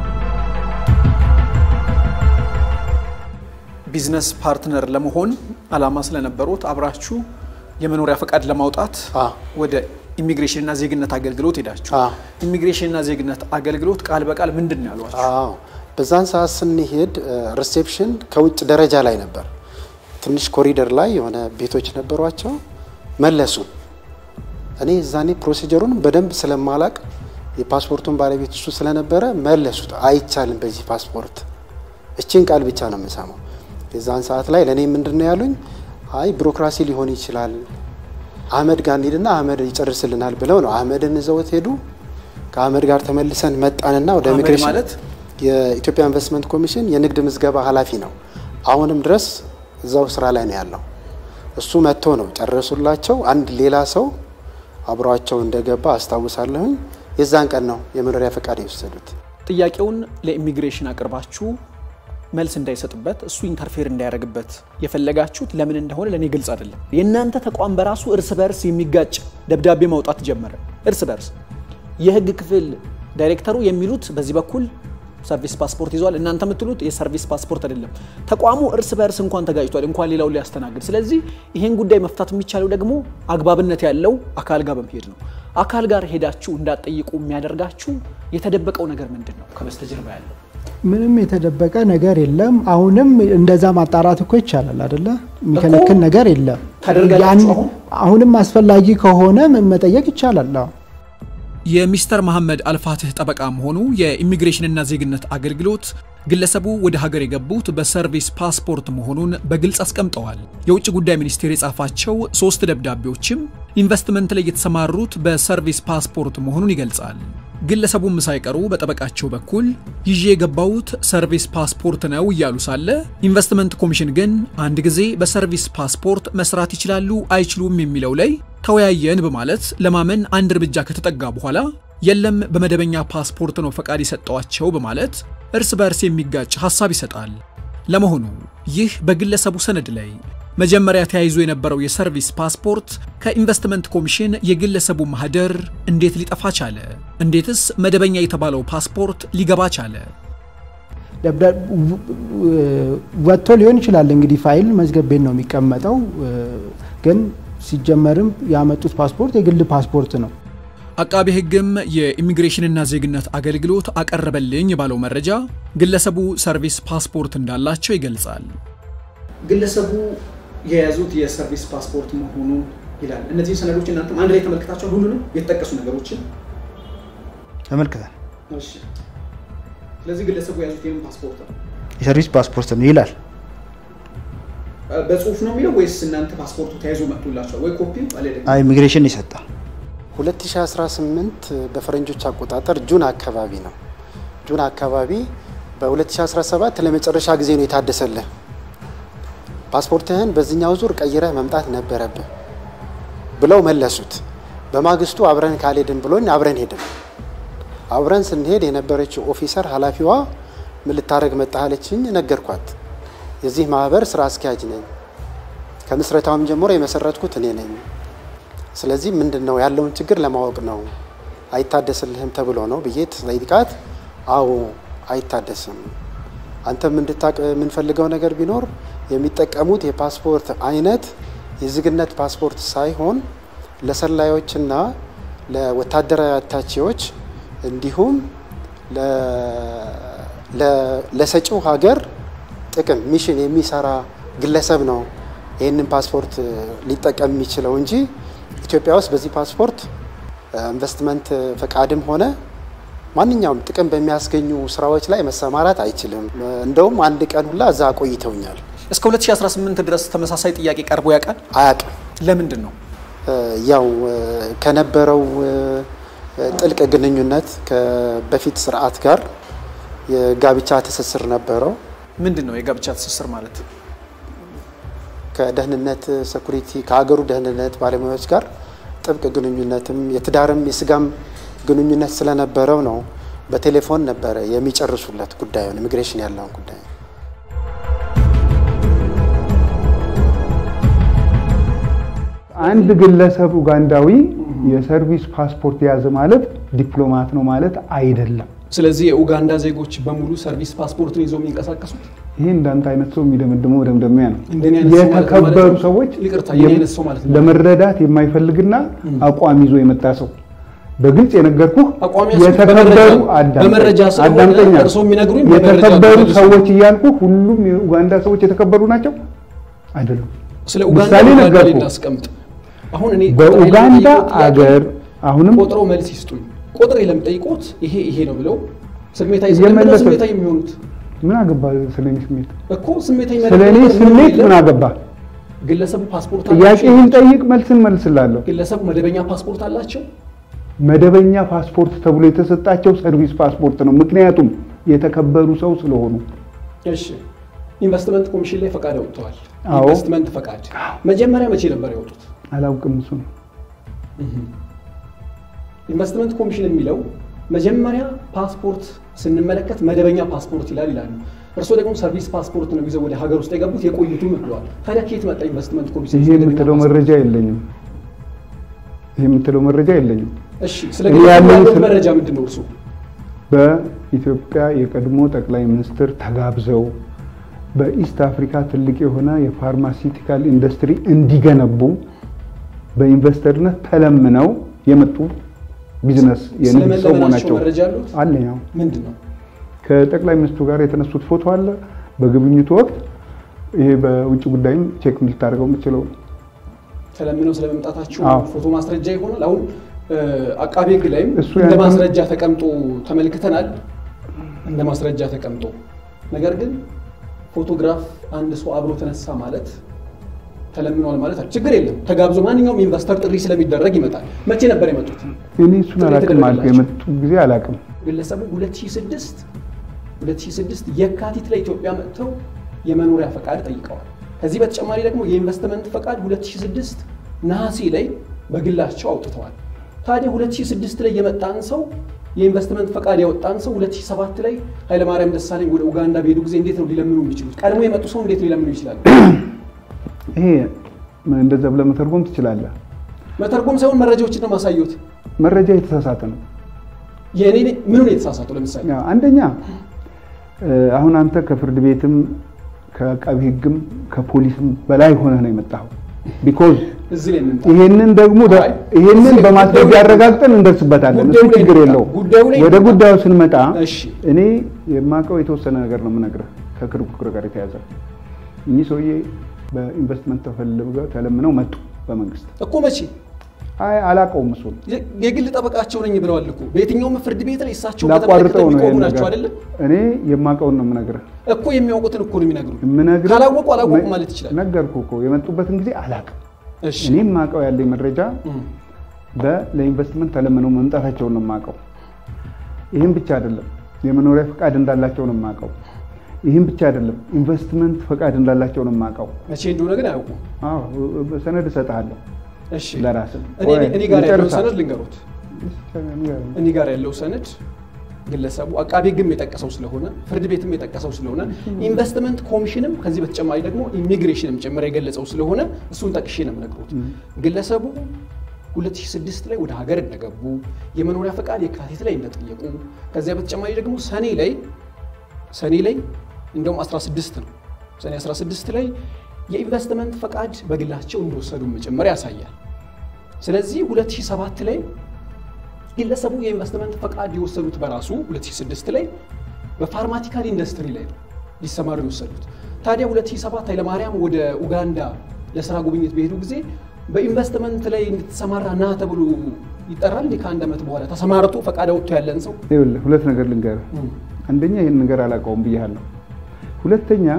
ቢዝነስ ፓርትነር ለመሆን አላማ ስለነበሩት አብራችሁ የመኖሪያ ፈቃድ ለማውጣት ወደ ኢሚግሬሽንና ዜግነት አገልግሎት ሄዳችሁ ኢሚግሬሽንና ዜግነት አገልግሎት ቃል በቃል ምንድን ነው ያሏችሁ? አዎ በዛን ሰዓት ስንሄድ ሪሴፕሽን ከውጭ ደረጃ ላይ ነበር። ትንሽ ኮሪደር ላይ የሆነ ቤቶች ነበሯቸው። መለሱ። እኔ እዛኔ ፕሮሲጀሩን በደንብ ስለማላቅ የፓስፖርቱን ባለቤት እሱ ስለነበረ መለሱት። አይቻልም በዚህ ፓስፖርት እችን ቃል ብቻ ነው የምሰማው። የዛን ሰዓት ላይ ለእኔ ምንድን ነው ያሉኝ? አይ ቢሮክራሲ ሊሆን ይችላል አህመድ ጋር እንሂድና አህመድ ይጨርስልናል ብለው ነው አህመድን ይዘውት ሄዱ። ከአህመድ ጋር ተመልሰን መጣንና ወደ አህመድ ኢሚግሬሽን ማለት የኢትዮጵያ ኢንቨስትመንት ኮሚሽን የንግድ ምዝገባ ኃላፊ ነው። አሁንም ድረስ እዛው ስራ ላይ ነው ያለው። እሱ መጥቶ ነው ጨረሱላቸው። አንድ ሌላ ሰው አብሯቸው እንደገባ አስታውሳለሁኝ። የዛን ቀን ነው የመኖሪያ ፈቃድ የወሰዱት። ጥያቄውን ለኢሚግሬሽን አቅርባችሁ መልስ እንዳይሰጥበት እሱ ኢንተርፌር እንዳያደርግበት የፈለጋችሁት ለምን እንደሆነ ለእኔ ግልጽ አይደለም። የእናንተ ተቋም በራሱ እርስ በርስ የሚጋጭ ደብዳቤ ማውጣት ጀመረ። እርስ በርስ የህግ ክፍል ዳይሬክተሩ የሚሉት በዚህ በኩል ሰርቪስ ፓስፖርት ይዟል፣ እናንተ የምትሉት የሰርቪስ ፓስፖርት አይደለም። ተቋሙ እርስ በርስ እንኳን ተጋጭቷል፣ እንኳን ሌላውን ሊያስተናግድ። ስለዚህ ይሄን ጉዳይ መፍታት የሚቻለው ደግሞ አግባብነት ያለው አካል ጋር በመሄድ ነው። አካል ጋር ሄዳችሁ እንዳትጠይቁ የሚያደርጋችሁ የተደበቀው ነገር ምንድን ነው ከበስተጀርባ ያለው? ምንም የተደበቀ ነገር የለም። አሁንም እንደዛ ማጣራት እኮ ይቻላል አይደለ? የሚከለክል ነገር የለም። ታደርጋላችሁ ያን- አሁን? አሁንም አስፈላጊ ከሆነ መጠየቅ ይቻላል። አዎ። የሚስተር መሐመድ አልፋትህ ጠበቃ መሆኑ የኢሚግሬሽንና ዜግነት አገልግሎት ግለሰቡ ወደ ሀገር የገቡት በሰርቪስ ፓስፖርት መሆኑን በግልጽ አስቀምጠዋል። የውጭ ጉዳይ ሚኒስቴር የጻፋቸው ሶስት ደብዳቤዎችም ኢንቨስትመንት ላይ የተሰማሩት በሰርቪስ ፓስፖርት መሆኑን ይገልጻል። ግለሰቡም ሳይቀሩ በጠበቃቸው በኩል ይዤ የገባሁት ሰርቪስ ፓስፖርት ነው እያሉ ሳለ ኢንቨስትመንት ኮሚሽን ግን አንድ ጊዜ በሰርቪስ ፓስፖርት መስራት ይችላሉ አይችሉም የሚለው ላይ ተወያየን በማለት ለማመን አንድ እርምጃ ከተጠጋ በኋላ የለም በመደበኛ ፓስፖርት ነው ፈቃድ የሰጠዋቸው በማለት እርስ በእርስ የሚጋጭ ሐሳብ ይሰጣል። ለመሆኑ ይህ በግለሰቡ ሰነድ ላይ መጀመሪያ ተያይዞ የነበረው የሰርቪስ ፓስፖርት ከኢንቨስትመንት ኮሚሽን የግለሰቡ ማህደር እንዴት ሊጠፋ ቻለ? እንዴትስ መደበኛ የተባለው ፓስፖርት ሊገባ ቻለ? ደብዳ- ው- ው- ወጥቶ ሊሆን ይችላል እንግዲህ ፋይል መዝገብ ቤት ነው የሚቀመጠው። እ፣ ግን ሲጀመርም ያመጡት ፓስፖርት የግል ፓስፖርት ነው። አቃቤ ሕግም የኢሚግሬሽንና ዜግነት አገልግሎት አቀረበልኝ ባለው መረጃ ግለሰቡ ሰርቪስ ፓስፖርት እንዳላቸው ይገልጻል። ግለሰቡ የያዙት የሰርቪስ ፓስፖርት መሆኑ ይላል። እነዚህ ሰነዶች እናንተም አንድ ላይ ተመልክታቸዋል። ሁሉንም የተጠቀሱ ነገሮችን ተመልክተን እሺ። ስለዚህ ግለሰቡ የያዙት የምን ፓስፖርት ነው? የሰርቪስ ፓስፖርት ነው ይላል። በጽሁፍ ነው የሚለው ወይስ እናንተ ፓስፖርቱ ተያይዞ መጥቶላቸዋል ወይ ኮፒ አለ ደግሞ አይ ኢሚግሬሽን ይሰጣ 2018 በፈረንጆች አቆጣጠር ጁን አካባቢ ነው። ጁን አካባቢ በ2017 ለመጨረሻ ጊዜ ነው የታደሰልህ። ፓስፖርትህን በዚህኛው ዙር ቀይረህ መምጣት ነበረብህ ብለው መለሱት። በማግስቱ አብረን ካልሄድን ብሎኝ አብረን ሄድን። አብረን ስንሄድ የነበረችው ኦፊሰር ኃላፊዋ ምን ልታደርግ መጣህ አለችኝ። ነገርኳት። የዚህ ማህበር ስራ አስኪያጅ ነኝ። ከምስረታውም ጀምሮ የመሰረትኩት እኔ ነኝ። ስለዚህ ምንድን ነው ያለውን ችግር ለማወቅ ነው አይታደስልህም ተብሎ ነው ብዬ ጠይቃት፣ አዎ አይታደስም። አንተም እንድታቅ የምንፈልገው ነገር ቢኖር የሚጠቀሙት የፓስፖርት አይነት የዜግነት ፓስፖርት ሳይሆን ለሰላዮችና ለወታደራዊ አታቺዎች እንዲሁም ለሰጪው ሀገር ጥቅም ሚሽን የሚሰራ ግለሰብ ነው ይህንን ፓስፖርት ሊጠቀም የሚችለው እንጂ ኢትዮጵያ ውስጥ በዚህ ፓስፖርት ኢንቨስትመንት ፈቃድም ሆነ ማንኛውም ጥቅም በሚያስገኙ ስራዎች ላይ መሰማራት አይችልም። እንደውም አንድ ቀን ሁላ እዛ አቆይተውኛል። እስከ 2018 ድረስ ተመሳሳይ ጥያቄ ቀርቦ ያውቃል? አያውቅም። ለምንድን ነው? ያው ከነበረው ጥልቅ ግንኙነት በፊት ስርዓት ጋር የጋብቻ ትስስር ነበረው። ምንድን ነው የጋብቻ ትስስር ማለት? ከደህንነት ሴኩሪቲ ከሀገሩ ደህንነት ባለሙያዎች ጋር ጥብቅ ግንኙነትም የትዳርም የስጋም ግንኙነት ስለነበረው ነው በቴሌፎን ነበረ የሚጨርሱለት ጉዳዩን ኢሚግሬሽን ያለውን ጉዳይ። አንድ ግለሰብ ኡጋንዳዊ የሰርቪስ ፓስፖርት የያዘ ማለት ዲፕሎማት ነው ማለት አይደለም። ስለዚህ የኡጋንዳ ዜጎች በሙሉ ሰርቪስ ፓስፖርትን ይዘው የሚንቀሳቀሱት ይህ እንዳንተ አይነት ሰው የሚደመድመው መደምደሚያ ነው። እንደኔ አይነት ሰው ማለት ነው የተከበሩ ማለት ነው? ሰዎች ይቅርታ፣ የኔ አይነት ሰው ማለት ነው። ለመረዳት የማይፈልግና አቋም ይዞ የመጣ ሰው በግልጽ የነገርኩህ አቋሚያችን የተከበሩ በመረጃ- አዳምጠኝ፣ በመረጃ ስለሆነ አዳምጠኛ እርስዎ የሚነግሩኝ በመረጃ የተከበሩ ነው። ሰዎች እያልኩ ሁሉም የኡጋንዳ ሰዎች የተከበሩ ናቸው አይደሉም። ስለ ኡጋንዳ ምሳሌ ኡጋንዳ ላይ ነገርኩህ። እናስቀምጥ። አሁን እኔ በኡጋንዳ ቁጥር ላይ አገር አሁንም ቆጥረው መልስ ይስጡኝ። ቁጥር ለምጠይቆት ይሄ ይሄ ነው ብለው ስሜታዊ እየመለሰ- ስለምንድነው ስሜታዊ የሚሆኑት ምን አገባ ስለኔ ስሜት እኮ ስሜታዊ ስለ እኔ መደረግ ስሜት የለም። ምን አገባ? ግለሰቡ ፓስፖርት ጥያቄህን አላቸው። ጠይቅ፣ መልስን መልስላለሁ። ግለሰቡ መደበኛ ፓስፖርት አላቸው። መደበኛ ፓስፖርት ተብሎ የተሰጣቸው ሰርቪስ ፓስፖርት ነው። ምክንያቱም የተከበሩ ሰው ስለሆኑ እሺ ኢንቨስትመንት ኮሚሽን ላይ ፈቃድ አውጥተዋል። አዎ። ኢንቨስትመንት ፈቃድ መጀመሪያ መቼ ነበር ያወጡት? አላውቅም። እሱ ነው ኢንቨስትመንት ኮሚሽን የሚለው መጀመሪያ ፓስፖርት ስንመለከት መደበኛ ፓስፖርት ይላል ይላሉ። እርስዎ ደግሞ ሰርቪስ ፓስፖርት ነው ይዘው ወደ ሀገር ውስጥ የገቡት የቆዩትም ብለዋል። ታዲያ ከየት መጣ ኢንቨስትመንት ኮሚሽን? ይሄ መደበኛ የምትለው ፓስፖርት? መረጃ የለኝም። ይሄ የምትለው መረጃ የለኝም። እሺ ስለ እኔ ግለሰቡ ያለኝ ያለው ስለ- መረጃ ምንድን ነው እርሱ? በኢትዮጵያ የቀድሞ ጠቅላይ ሚኒስትር ተጋብዘው በኢስት አፍሪካ ትልቅ የሆነ የፋርማሲውቲካል ኢንዱስትሪ እንዲገነቡ በኢንቨስተርነት ተለምነው የመጡ ቢዝነስ የንግድ ሰው ስለመለመናቸው መሆናቸው መረጃ አሉት? አለኝ። አዎ። ምንድን ነው? ከጠቅላይ ሚኒስትሩ ጋር የተነሱት ፎቶ አለ። በግብኝቱ ወቅት ይሄ በውጭ ጉዳይም ቼክ ልታደርገው የምችለው ተለምነው ስለመምጣታቸው አዎ። ፎቶ ማስረጃ ይሆናል። አሁን እ፣ አቃቤ ሕግ ላይም እሱ እንደ ያንን- ማስረጃ ተቀምጦ ተመልክተናል። እንደ ማስረጃ ተቀምጦ ነገር ግን ፎቶግራፍ አንድ ሰው አብሮ ተነሳ ማለት ተለምነዋል ማለት አይደል? ችግር የለም ተጋብዞ ማንኛውም ኢንቨስተር ጥሪ ስለሚደረግ ይመጣል። መቼ ነበር የመጡት? እኔ እሱን ጥሪ አላቅም አልኩ። የተደረገላቸው። የመጡ ጊዜ አላቅም። ግለሰቡ 2006 2006 የካቲት ላይ ኢትዮጵያ መጥተው የመኖሪያ ፈቃድ ጠይቀዋል። ከዚህ በተጨማሪ ደግሞ የኢንቨስትመንት ፈቃድ 2006 ነሐሴ ላይ በግላቸው አውጥተዋል። ታዲያ 2006 ላይ የመጣን ሰው የኢንቨስትመንት ፈቃድ ያወጣን ሰው 2007 ላይ ኃይለማርያም ደሳለኝ ወደ ኡጋንዳ በሄዱ ጊዜ እንዴት ነው ሊለምኑ የሚችሉት? ቀድሞ የመጡ ሰው እንዴት ሊለምኑ ይችላሉ? ይሄ እንደዛ ብለህ መተርጎም ትችላለህ። መተርጎም ሳይሆን መረጃዎችን ነው ማሳየት። መረጃ የተሳሳተ ነው። የእኔ ምኑን የተሳሳተው? ለምሳሌ ያው አንደኛ እ፣ አሁን አንተ ከፍርድ ቤትም ከአቃቢ ሕግም ከፖሊስም በላይ ሆነህ ነው የመጣኸው። ቢኮዝ እዚህ ላይ እንምጣ። ይሄንን ደግሞ ደ- አይ፣ ይሄንን እዚህ በማስረጃ ጉዳዩ ላይ- ያረጋግጠን እንደርስበታለን። እሱ ጉዳዩ ላይ ችግር እንምጣ። የለውም። ጉዳዩ ላይ ወደ እንምጣ። ጉዳዩ ስንመጣ እሺ እኔ የማውቀው የተወሰነ ነገር ነው የምነግርህ ከክርክር ጋር የተያዘ እኚህ ሰውዬ በኢንቨስትመንት ተፈልገው ተለምነው መጡ በመንግስት። እኮ መቼ አይ አላውቀውም እሱን የ- የግል ጠበቃቸው ነኝ ብለዋል እኮ በየትኛውም ፍርድ ቤት ላይ እሳቸው ላቋርጠው ነው የሚቆሙ ይሄን ናቸው ነገር። አይደለም እኔ የማውቀውን ነው የምነግርህ እኮ የሚያውቁትን እኮ ነው የሚነግሩ የምነግርህ ካላወቁ አላወቁ ማለት ይችላል ነገርኩህ እኮ የመጡበትን ጊዜ አላውቅም። እሺ እኔ የማውቀው ያለኝ መረጃ እም፣ በ- ለኢንቨስትመንት ተለምነው መምጣታቸውን ነው የማውቀው። ይህም ብቻ አይደለም የመኖሪያ ፈቃድ እንዳላቸው ነው የማውቀው። ይህም ብቻ አይደለም ኢንቨስትመንት ፈቃድ እንዳላቸው ነው የማውቀው። መቼ እንደሆነ ግን አያውቁም አዎ ሰነድ እሰጥሃለሁ እሺ ለራስህ። እኔ እኔ- እኔ ጋር ያለው ይጨርሳል። ሰነድ ልንገሩት እኔ ጋር ያለው ሰነድ ግለሰቡ አቃቤ ሕግም የጠቀሰው ስለሆነ ፍርድ ቤትም የጠቀሰው ስለሆነ ኢንቨስትመንት ኮሚሽንም ከዚህ በተጨማሪ ደግሞ ኢሚግሬሽንም ጭምር የገለጸው ስለሆነ እሱን ጠቅሼ ነው የምነግሩት። ግለሰቡ 2006 ላይ ወደ ሀገር እንደገቡ የመኖሪያ ፈቃድ የካቲት ላይ እንደጠየቁ ከዚያ በተጨማሪ ደግሞ ሰኔ ላይ ሰኔ ላይ እንደውም 16 ነው ሰኔ 16 ላይ የኢንቨስትመንት ፈቃድ በግላቸው እንደወሰዱም ጭምር ያሳያል። ስለዚህ 2007 ላይ ግለሰቡ የኢንቨስትመንት ፈቃድ የወሰዱት በራሱ 2006 ላይ በፋርማቲካል ኢንዱስትሪ ላይ ነው ሊሰማሩ የወሰዱት። ታዲያ 2007 ኃይለማርያም ወደ ኡጋንዳ ለስራ ጉብኝት በሄዱ ጊዜ በኢንቨስትመንት ላይ እንድትሰማራ ና ተብሎ ይጠራል። እንዲህ ከአንድ ዓመት በኋላ ተሰማርቶ ፈቃድ አውጥቶ ያለን ሰው ይኸውልህ ሁለት ነገር ልንገርህ። አንደኛ ይህን ነገር አላውቀውም ብያለሁ። ሁለተኛ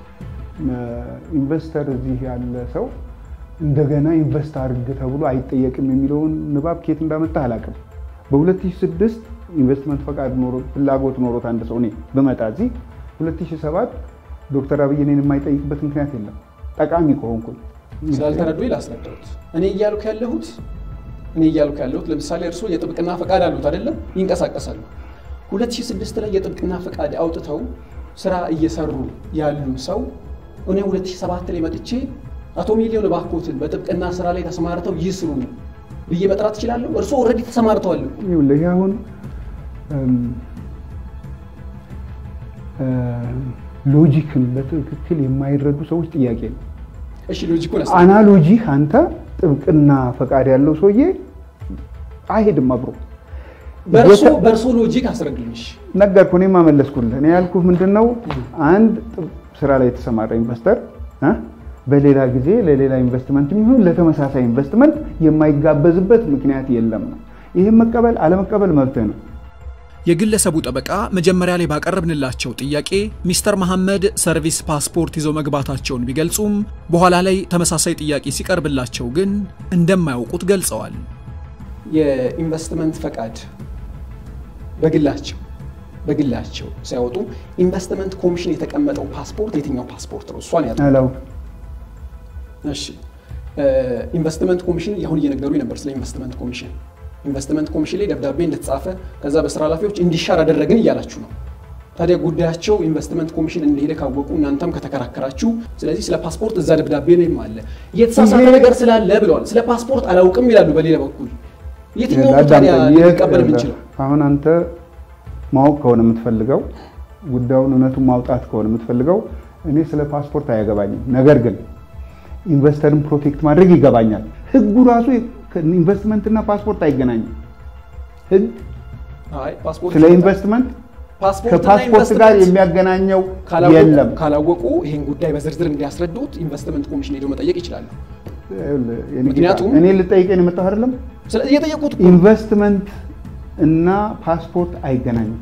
ኢንቨስተር እዚህ ያለ ሰው እንደገና ኢንቨስት አድርግ ተብሎ አይጠየቅም የሚለውን ንባብ ከየት እንዳመጣ አላውቅም። በ2006 ኢንቨስትመንት ፈቃድ ኖሮ ፍላጎት ኖሮት አንድ ሰው እኔ ብመጣ እዚህ 2007 ዶክተር አብይ እኔን የማይጠይቅበት ምክንያት የለም። ጠቃሚ ከሆንኩኝ ስላልተረዱ ላስረዳሁት። እኔ እያልኩ ያለሁት እኔ እያልኩ ያለሁት ለምሳሌ እርስዎ የጥብቅና ፈቃድ አሉት አይደለም? ይንቀሳቀሳሉ። 2006 ላይ የጥብቅና ፈቃድ አውጥተው ስራ እየሰሩ ያሉ ሰው እኔ 2007 ላይ መጥቼ አቶ ሚሊዮን እባክዎትን በጥብቅና ስራ ላይ ተሰማርተው ይስሩ ብዬ መጥራት እችላለሁ? እርስዎ ኦልሬዲ ተሰማርተዋል እኮ። ይኸውልህ ይህ አሁን እም፣ እ፣ ሎጂክን በትክክል የማይረዱ ሰዎች ጥያቄ ነው። እሺ ሎጂኩን ያስ አናሎጂህ አንተ ጥብቅና ፈቃድ ያለው ሰውዬ አይሄድም አብሮ በእርሶ የተ- በእርሶ ሎጂክ አስረዱልሽ። ነገርኩህ። እኔም አመለስኩልህ። እኔ ያልኩህ ምንድን ነው አንድ ጥብ- ስራ ላይ የተሰማራ ኢንቨስተር እ በሌላ ጊዜ ለሌላ ኢንቨስትመንት የሚሆን ለተመሳሳይ ኢንቨስትመንት የማይጋበዝበት ምክንያት የለም ነው። ይህም መቀበል አለመቀበል መብትህ ነው። የግለሰቡ ጠበቃ መጀመሪያ ላይ ባቀረብንላቸው ጥያቄ ሚስተር መሐመድ ሰርቪስ ፓስፖርት ይዘው መግባታቸውን ቢገልጹም በኋላ ላይ ተመሳሳይ ጥያቄ ሲቀርብላቸው ግን እንደማያውቁት ገልጸዋል። የኢንቨስትመንት ፈቃድ በግላቸው በግላቸው ሲያወጡ ኢንቨስትመንት ኮሚሽን የተቀመጠው ፓስፖርት የትኛው ፓስፖርት ነው? እሷን ያ አላውቅም። እሺ ኢንቨስትመንት ኮሚሽን አሁን እየነገሩኝ ነበር ስለ ኢንቨስትመንት ኮሚሽን። ኢንቨስትመንት ኮሚሽን ላይ ደብዳቤ እንደተጻፈ ከዛ በስራ ኃላፊዎች እንዲሻር አደረግን እያላችሁ ነው። ታዲያ ጉዳያቸው ኢንቨስትመንት ኮሚሽን እንደሄደ ካወቁ እናንተም ከተከራከራችሁ፣ ስለዚህ ስለ ፓስፖርት እዛ ደብዳቤ ላይም አለ የተሳሳተ ይሄ- ነገር ስላለ ብለዋል። ስለ ፓስፖርት አላውቅም ይላሉ። በሌላ በኩል የትኛው ነው አዳምጠኝ። ታዲያ ይህ- ሊቀበል የምንችለው? አሁን አንተ ማወቅ ከሆነ የምትፈልገው ጉዳዩን እውነቱን ማውጣት ከሆነ የምትፈልገው እኔ ስለ ፓስፖርት አያገባኝም። ነገር ግን ኢንቨስተርን ፕሮቴክት ማድረግ ይገባኛል። ህጉ ራሱ ኢንቨስትመንትና ፓስፖርት አይገናኝም። ህግ አይ ፓስፖርት ስለ ኢንቨስትመንት ፓስፖርትና ከፓስፖርት ጋር ኢንቨስትመንት የሚያገናኘው ካላወቁ- የለም። ካላወቁ ይህን ጉዳይ በዝርዝር እንዲያስረዱት ኢንቨስትመንት ኮሚሽን ሄደው መጠየቅ ይችላሉ። ይኸውልህ፣ የኔ ጌታ፣ ምክንያቱም- እኔ ልጠይቀን የመጣሁ አይደለም። ስለዚህ የጠየቁት እኮ ኢንቨስትመንት እና ፓስፖርት አይገናኙም።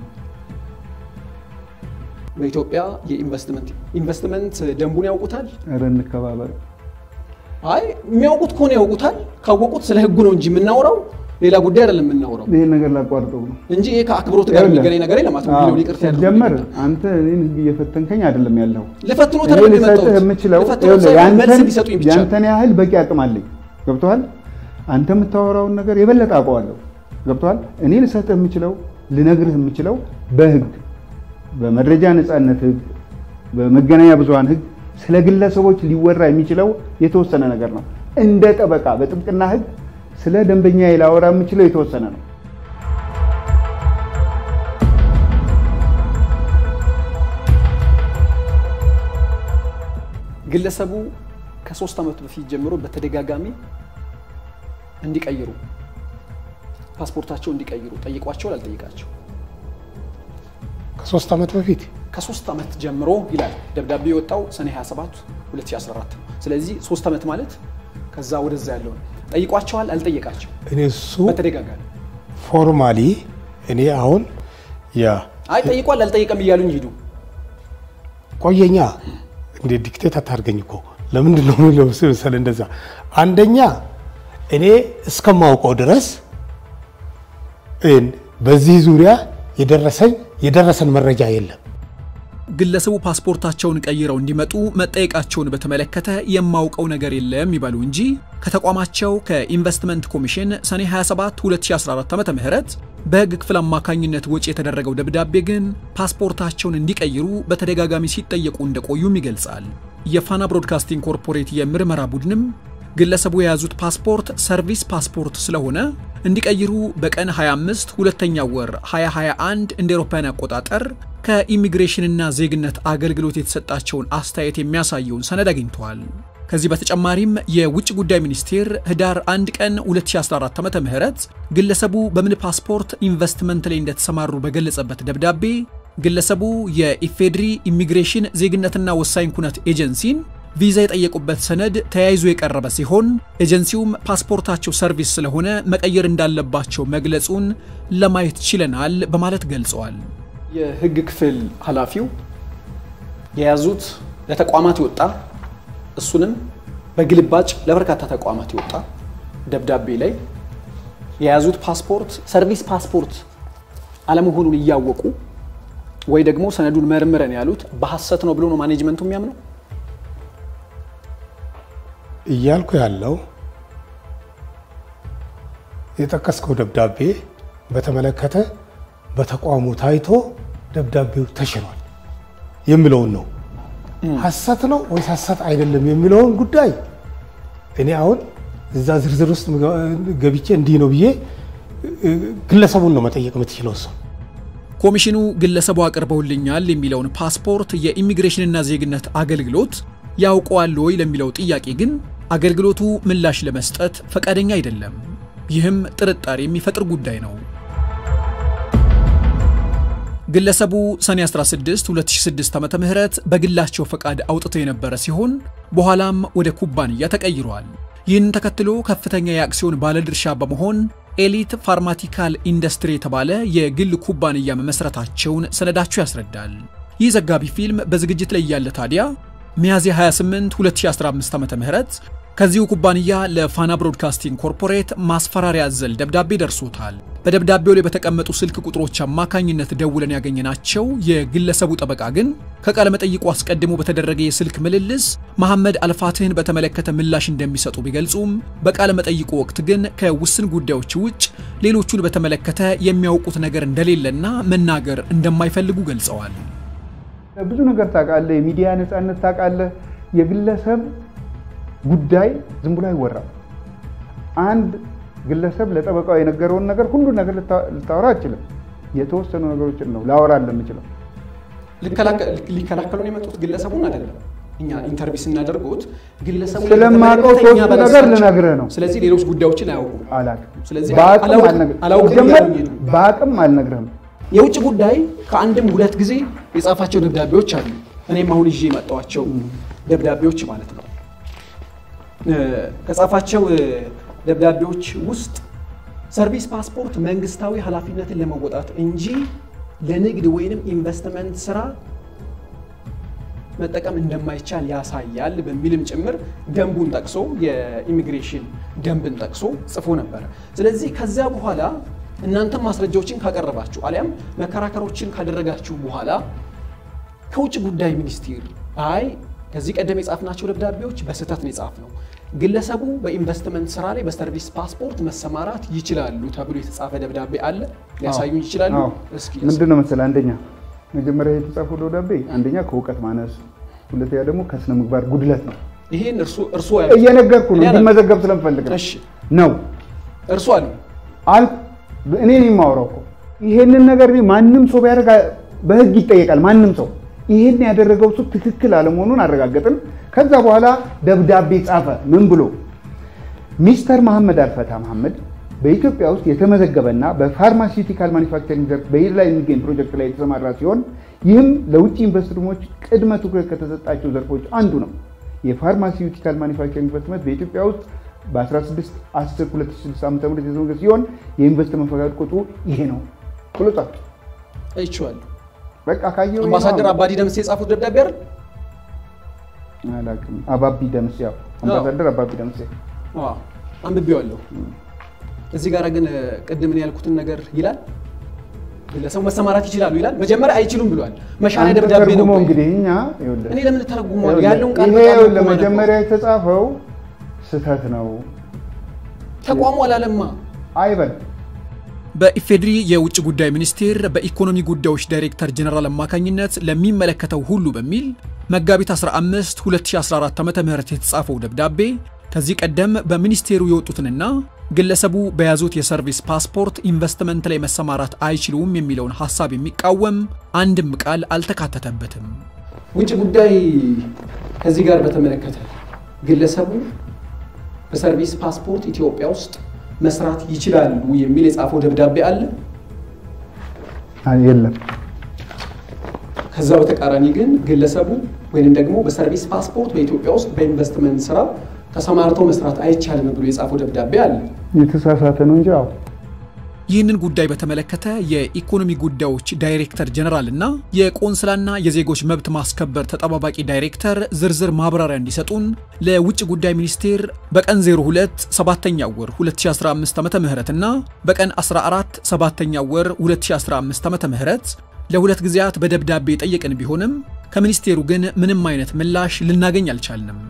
በኢትዮጵያ የኢንቨስትመንት ኢንቨስትመንት ደንቡን ያውቁታል። ኧረ እንከባበር። አይ የሚያውቁት ከሆነ ያውቁታል። ካወቁት ስለ ህጉ ነው እንጂ የምናወራው ሌላ ጉዳይ አይደለም የምናወራው ይህን ነገር ላቋርጠው ነው። እንጂ ይሄ ከአክብሮት ጋር የሚገናኝ ነገር የለም። አቶ ሚሊዮን ይቅርታ ያድርጉልኝ። ጀመር አንተ እኔን ህግ እየፈተንከኝ አይደለም ያለው ልፈትኖት እኔ አይደለም ልሰጥህ የመጣሁት። የምችለው ልፈትኖት ይኸውልህ፣ ሳይሆን መልስ ያንተን- እንዲሰጡኝ ብቻ ነው። ያንተን ያህል በቂ አቅም አለኝ። ገብቶሃል? አንተ የምታወራውን ነገር የበለጠ አውቀዋለሁ። ገብቶሃል? እኔ ልሰጥህ የምችለው ልነግርህ የምችለው በህግ በመረጃ ነፃነት ህግ፣ በመገናኛ ብዙሃን ህግ ስለ ግለሰቦች ሊወራ የሚችለው የተወሰነ ነገር ነው። እንደ ጠበቃ በጥብቅና ህግ ስለ ደንበኛ ላወራ የምችለው የተወሰነ ነው። ግለሰቡ ከሶስት ዓመት በፊት ጀምሮ በተደጋጋሚ እንዲቀይሩ ፓስፖርታቸው እንዲቀይሩ ጠይቋቸዋል። አልጠይቃቸው ከሶስት ዓመት በፊት ከሶስት ዓመት ጀምሮ ይላል ደብዳቤ የወጣው ሰኔ 27 2014 ነው። ስለዚህ ሶስት ዓመት ማለት ከዛ ወደዛ ያለው ነው። ጠይቋቸዋል። አልጠየቃቸው እኔ እሱ በተደጋጋሚ ፎርማሊ እኔ አሁን ያ አይ ጠይቋል አልጠየቀም እያሉኝ ሂዱ። ቆየኛ እንደ ዲክቴት አታርገኝ እኮ ለምንድን ነው የሚለው መሰለህ እንደዛ አንደኛ እኔ እስከማውቀው ድረስ እን- በዚህ ዙሪያ የደረሰኝ የደረሰን መረጃ የለም ግለሰቡ ፓስፖርታቸውን ቀይረው እንዲመጡ መጠየቃቸውን በተመለከተ የማውቀው ነገር የለም ይበሉ እንጂ ከተቋማቸው ከኢንቨስትመንት ኮሚሽን ሰኔ 27 2014 ዓ.ም በሕግ ክፍል አማካኝነት ወጪ የተደረገው ደብዳቤ ግን ፓስፖርታቸውን እንዲቀይሩ በተደጋጋሚ ሲጠየቁ እንደቆዩም ይገልጻል። የፋና ብሮድካስቲንግ ኮርፖሬት የምርመራ ቡድንም ግለሰቡ የያዙት ፓስፖርት ሰርቪስ ፓስፖርት ስለሆነ እንዲቀይሩ በቀን 25 ሁለተኛ ወር 2021 እንደ አውሮፓውያን አቆጣጠር ከኢሚግሬሽንና ዜግነት አገልግሎት የተሰጣቸውን አስተያየት የሚያሳየውን ሰነድ አግኝተዋል። ከዚህ በተጨማሪም የውጭ ጉዳይ ሚኒስቴር ህዳር 1 ቀን 2014 ዓ.ም ግለሰቡ በምን ፓስፖርት ኢንቨስትመንት ላይ እንደተሰማሩ በገለጸበት ደብዳቤ ግለሰቡ የኢፌድሪ ኢሚግሬሽን ዜግነትና ወሳኝ ኩነት ኤጀንሲን ቪዛ የጠየቁበት ሰነድ ተያይዞ የቀረበ ሲሆን ኤጀንሲውም ፓስፖርታቸው ሰርቪስ ስለሆነ መቀየር እንዳለባቸው መግለጹን ለማየት ችለናል በማለት ገልጸዋል። የህግ ክፍል ኃላፊው የያዙት ለተቋማት የወጣ እሱንም በግልባጭ ለበርካታ ተቋማት የወጣ ደብዳቤ ላይ የያዙት ፓስፖርት ሰርቪስ ፓስፖርት አለመሆኑን እያወቁ ወይ ደግሞ ሰነዱን መርምረን ያሉት በሐሰት ነው ብሎ ነው ማኔጅመንቱ የሚያምነው። እያልኩ ያለው የጠቀስከው ደብዳቤ በተመለከተ በተቋሙ ታይቶ ደብዳቤው ተሽሯል የሚለውን ነው። ሐሰት ነው ወይስ ሐሰት አይደለም የሚለውን ጉዳይ እኔ አሁን እዛ ዝርዝር ውስጥ ገብቼ እንዲህ ነው ብዬ እ፣ ግለሰቡን ነው መጠየቅ የምትችለው እሱ ኮሚሽኑ ግለሰቡ አቅርበውልኛል የሚለውን ፓስፖርት የኢሚግሬሽንና ዜግነት አገልግሎት ያውቀዋል ወይ ለሚለው ጥያቄ ግን አገልግሎቱ ምላሽ ለመስጠት ፈቃደኛ አይደለም። ይህም ጥርጣሬ የሚፈጥር ጉዳይ ነው። ግለሰቡ ሰኔ 16 2006 ዓ ም በግላቸው ፈቃድ አውጥተው የነበረ ሲሆን በኋላም ወደ ኩባንያ ተቀይሯል። ይህንን ተከትሎ ከፍተኛ የአክሲዮን ባለድርሻ በመሆን ኤሊት ፋርማቲካል ኢንዱስትሪ የተባለ የግል ኩባንያ መመስረታቸውን ሰነዳቸው ያስረዳል። ይህ ዘጋቢ ፊልም በዝግጅት ላይ እያለ ታዲያ ሚያዝያ 28 2015 ዓ.ም ከዚሁ ኩባንያ ለፋና ብሮድካስቲንግ ኮርፖሬት ማስፈራሪያ አዘል ደብዳቤ ደርሶታል። በደብዳቤው ላይ በተቀመጡ ስልክ ቁጥሮች አማካኝነት ደውለን ያገኘናቸው የግለሰቡ ጠበቃ ግን ከቃለ መጠይቁ አስቀድሞ በተደረገ የስልክ ምልልስ መሐመድ አልፋትህን በተመለከተ ምላሽ እንደሚሰጡ ቢገልጹም በቃለ መጠይቁ ወቅት ግን ከውስን ጉዳዮች ውጭ ሌሎቹን በተመለከተ የሚያውቁት ነገር እንደሌለና መናገር እንደማይፈልጉ ገልጸዋል። ብዙ ነገር ታውቃለህ፣ የሚዲያ ነፃነት ታውቃለህ። የግለሰብ ጉዳይ ዝም ብሎ አይወራም። አንድ ግለሰብ ለጠበቃው የነገረውን ነገር ሁሉ ነገር ልታ- ልታወራ አችልም። የተወሰኑ ነገሮችን ነው ላወራ የምችለው። ሊከላከሉን የመጡት ግለሰቡን አይደለም። እኛ ኢንተርቪው ስናደርጎት ግለሰቡ ስለማውቀው በተመለከተ እኛ ሶስቱ ነገር በራሳችን- ልነግርህ ነው። ስለዚህ ሌሎች ጉዳዮችን አያውቁም። አላውቅም። ስለዚህ በአቅም አላውቅም- አልነግርህም። አላውቅም ሲጀመር እያሉኝ ነው። በአቅም አልነግርህም። የውጭ ጉዳይ ከአንድም ሁለት ጊዜ የጻፋቸው ደብዳቤዎች አሉ። እኔም አሁን ይዤ የመጣኋቸው ደብዳቤዎች ማለት ነው። እ፣ ከጻፋቸው እ፣ ደብዳቤዎች ውስጥ ሰርቪስ ፓስፖርት መንግስታዊ ኃላፊነትን ለመወጣት እንጂ ለንግድ ወይንም ኢንቨስትመንት ስራ መጠቀም እንደማይቻል ያሳያል በሚልም ጭምር ደንቡን ጠቅሶ የኢሚግሬሽን ደንብን ጠቅሶ ጽፎ ነበረ። ስለዚህ ከዚያ በኋላ እናንተም ማስረጃዎችን ካቀረባችሁ አሊያም መከራከሮችን ካደረጋችሁ በኋላ ከውጭ ጉዳይ ሚኒስቴር አይ ከዚህ ቀደም የጻፍናቸው ደብዳቤዎች በስህተት ነው የጻፍነው፣ ግለሰቡ በኢንቨስትመንት ስራ ላይ በሰርቪስ ፓስፖርት መሰማራት ይችላሉ ተብሎ የተጻፈ ደብዳቤ አለ፣ ሊያሳዩኝ ይችላሉ? አዎ። እስኪ ምንድን ነው መሰለህ፣ አንደኛ መጀመሪያ የተጻፈው ደብዳቤ አንደኛ ከእውቀት ማነስ፣ ሁለተኛ ደግሞ ከስነ ምግባር ጉድለት ነው። ይሄን እርሱ እርሱ እየነገርኩ ነው እኔ አላውቅም። እንዲመዘገብ ስለምፈልግ ነው እሺ ነው እርሱ አሉ አልኩ። እኔ ነኝ የማወራው እኮ ይሄንን ነገር እኔ ማንም ሰው ቢያደርግ በህግ ይጠየቃል። ማንም ሰው ይሄን ያደረገው ሰው ትክክል አለመሆኑን አረጋገጥን። ከዛ በኋላ ደብዳቤ ጻፈ። ምን ብሎ ሚስተር መሐመድ አልፈታ መሐመድ በኢትዮጵያ ውስጥ የተመዘገበና በፋርማሲውቲካል ማኒፋክቸሪንግ ዘርፍ በሂድ ላይ የሚገኝ ፕሮጀክት ላይ የተሰማራ ሲሆን ይህም ለውጭ ኢንቨስትመንቶች ቅድመ ትኩረት ከተሰጣቸው ዘርፎች አንዱ ነው። የፋርማሲውቲካል ማኒፋክቸሪንግ ኢንቨስትመንት በኢትዮጵያ ውስጥ በ16 10 2006 ዓ.ም የተዘገበ ሲሆን የኢንቨስትመንት ፈቃድ ቁጥሩ ይሄ ነው ብሎ ጻፈ። አይቼዋለሁ። በቃ ካየው አምባሳደር አባዲ ደምሴ የጻፉት ደብዳቤ አይደል? አላውቅም። አባቢ ደምሴ ያው አምባሳደር አባቢ ደምሴ አዎ አንብቤዋለሁ። እዚህ ጋር ግን ቅድም እኔ ያልኩትን ነገር ይላል ግለሰቡ መሰማራት ይችላሉ ይላል። መጀመሪያ አይችሉም ብሏል። መሻሪያ አንተ ደብዳቤ ነው። ተርጉመው ቆይ። እንግዲህ እኛ ይኸውልህ እኔ ለምን ተረጉመዋለሁ? ያለውን ቃል ይሄ በቃል ይኸውልህ ተርጉመህ መጀመሪያ የተጻፈው ስህተት ነው ተቋሙ አላለማ አይበል በኢፌድሪ የውጭ ጉዳይ ሚኒስቴር በኢኮኖሚ ጉዳዮች ዳይሬክተር ጀነራል አማካኝነት ለሚመለከተው ሁሉ በሚል መጋቢት 15 2014 ዓ.ም የተጻፈው ደብዳቤ ከዚህ ቀደም በሚኒስቴሩ የወጡትንና ግለሰቡ በያዙት የሰርቪስ ፓስፖርት ኢንቨስትመንት ላይ መሰማራት አይችሉም የሚለውን ሐሳብ የሚቃወም አንድም ቃል አልተካተተበትም። ውጭ ጉዳይ ከዚህ ጋር በተመለከተ ግለሰቡ በሰርቪስ ፓስፖርት ኢትዮጵያ ውስጥ መስራት ይችላሉ የሚል የጻፈው ደብዳቤ አለ። አይ፣ የለም ከዛ በተቃራኒ ግን ግለሰቡ ወይም ደግሞ በሰርቪስ ፓስፖርት በኢትዮጵያ ውስጥ በኢንቨስትመንት ስራ ተሰማርተው መስራት አይቻልም ብሎ የጻፈው ደብዳቤ አለ። የተሳሳተ ነው እንጂ አዎ ይህንን ጉዳይ በተመለከተ የኢኮኖሚ ጉዳዮች ዳይሬክተር ጀነራል እና የቆንስላና የዜጎች መብት ማስከበር ተጠባባቂ ዳይሬክተር ዝርዝር ማብራሪያ እንዲሰጡን ለውጭ ጉዳይ ሚኒስቴር በቀን 02 7ኛ ወር 2015 ዓ.ም እና በቀን 14 7ኛ ወር 2015 ዓ.ም ለሁለት ጊዜያት በደብዳቤ ጠየቅን ቢሆንም ከሚኒስቴሩ ግን ምንም አይነት ምላሽ ልናገኝ አልቻልንም።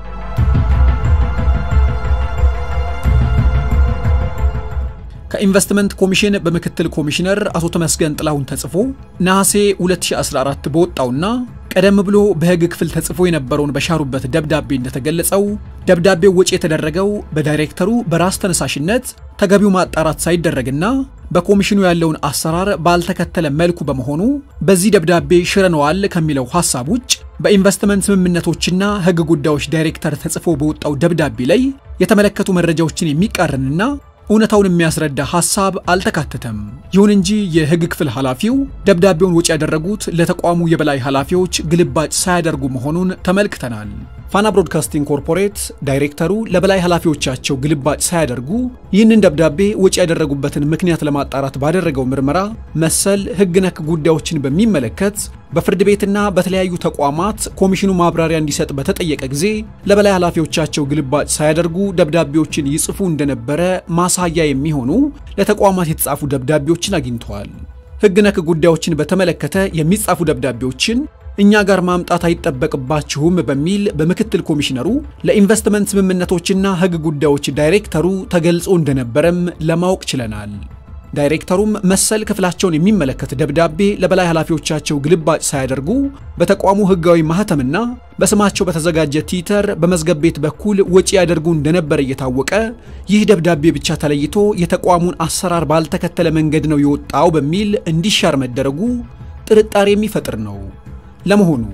ከኢንቨስትመንት ኮሚሽን በምክትል ኮሚሽነር አቶ ተመስገን ጥላሁን ተጽፎ ነሐሴ 2014 በወጣውና ቀደም ብሎ በሕግ ክፍል ተጽፎ የነበረውን በሻሩበት ደብዳቤ እንደተገለጸው ደብዳቤው ወጪ የተደረገው በዳይሬክተሩ በራስ ተነሳሽነት ተገቢው ማጣራት ሳይደረግና በኮሚሽኑ ያለውን አሰራር ባልተከተለ መልኩ በመሆኑ በዚህ ደብዳቤ ሽረነዋል ከሚለው ሐሳብ ውጭ በኢንቨስትመንት ስምምነቶችና ሕግ ጉዳዮች ዳይሬክተር ተጽፎ በወጣው ደብዳቤ ላይ የተመለከቱ መረጃዎችን የሚቃረንና እውነታውን የሚያስረዳ ሐሳብ አልተካተተም። ይሁን እንጂ የሕግ ክፍል ኃላፊው ደብዳቤውን ወጪ ያደረጉት ለተቋሙ የበላይ ኃላፊዎች ግልባጭ ሳያደርጉ መሆኑን ተመልክተናል። ፋና ብሮድካስቲንግ ኮርፖሬት ዳይሬክተሩ ለበላይ ኃላፊዎቻቸው ግልባጭ ሳያደርጉ ይህንን ደብዳቤ ወጪ ያደረጉበትን ምክንያት ለማጣራት ባደረገው ምርመራ መሰል ሕግ ነክ ጉዳዮችን በሚመለከት በፍርድ ቤትና በተለያዩ ተቋማት ኮሚሽኑ ማብራሪያ እንዲሰጥ በተጠየቀ ጊዜ ለበላይ ኃላፊዎቻቸው ግልባጭ ሳያደርጉ ደብዳቤዎችን ይጽፉ እንደነበረ ማሳያ የሚሆኑ ለተቋማት የተጻፉ ደብዳቤዎችን አግኝተዋል። ሕግ ነክ ጉዳዮችን በተመለከተ የሚጻፉ ደብዳቤዎችን እኛ ጋር ማምጣት አይጠበቅባችሁም በሚል በምክትል ኮሚሽነሩ ለኢንቨስትመንት ስምምነቶችና ሕግ ጉዳዮች ዳይሬክተሩ ተገልጾ እንደነበረም ለማወቅ ችለናል። ዳይሬክተሩም መሰል ክፍላቸውን የሚመለከት ደብዳቤ ለበላይ ኃላፊዎቻቸው ግልባጭ ሳያደርጉ በተቋሙ ሕጋዊ ማህተምና በስማቸው በተዘጋጀ ቲተር በመዝገብ ቤት በኩል ወጪ ያደርጉ እንደነበረ እየታወቀ ይህ ደብዳቤ ብቻ ተለይቶ የተቋሙን አሰራር ባልተከተለ መንገድ ነው የወጣው በሚል እንዲሻር መደረጉ ጥርጣሬ የሚፈጥር ነው። ለመሆኑ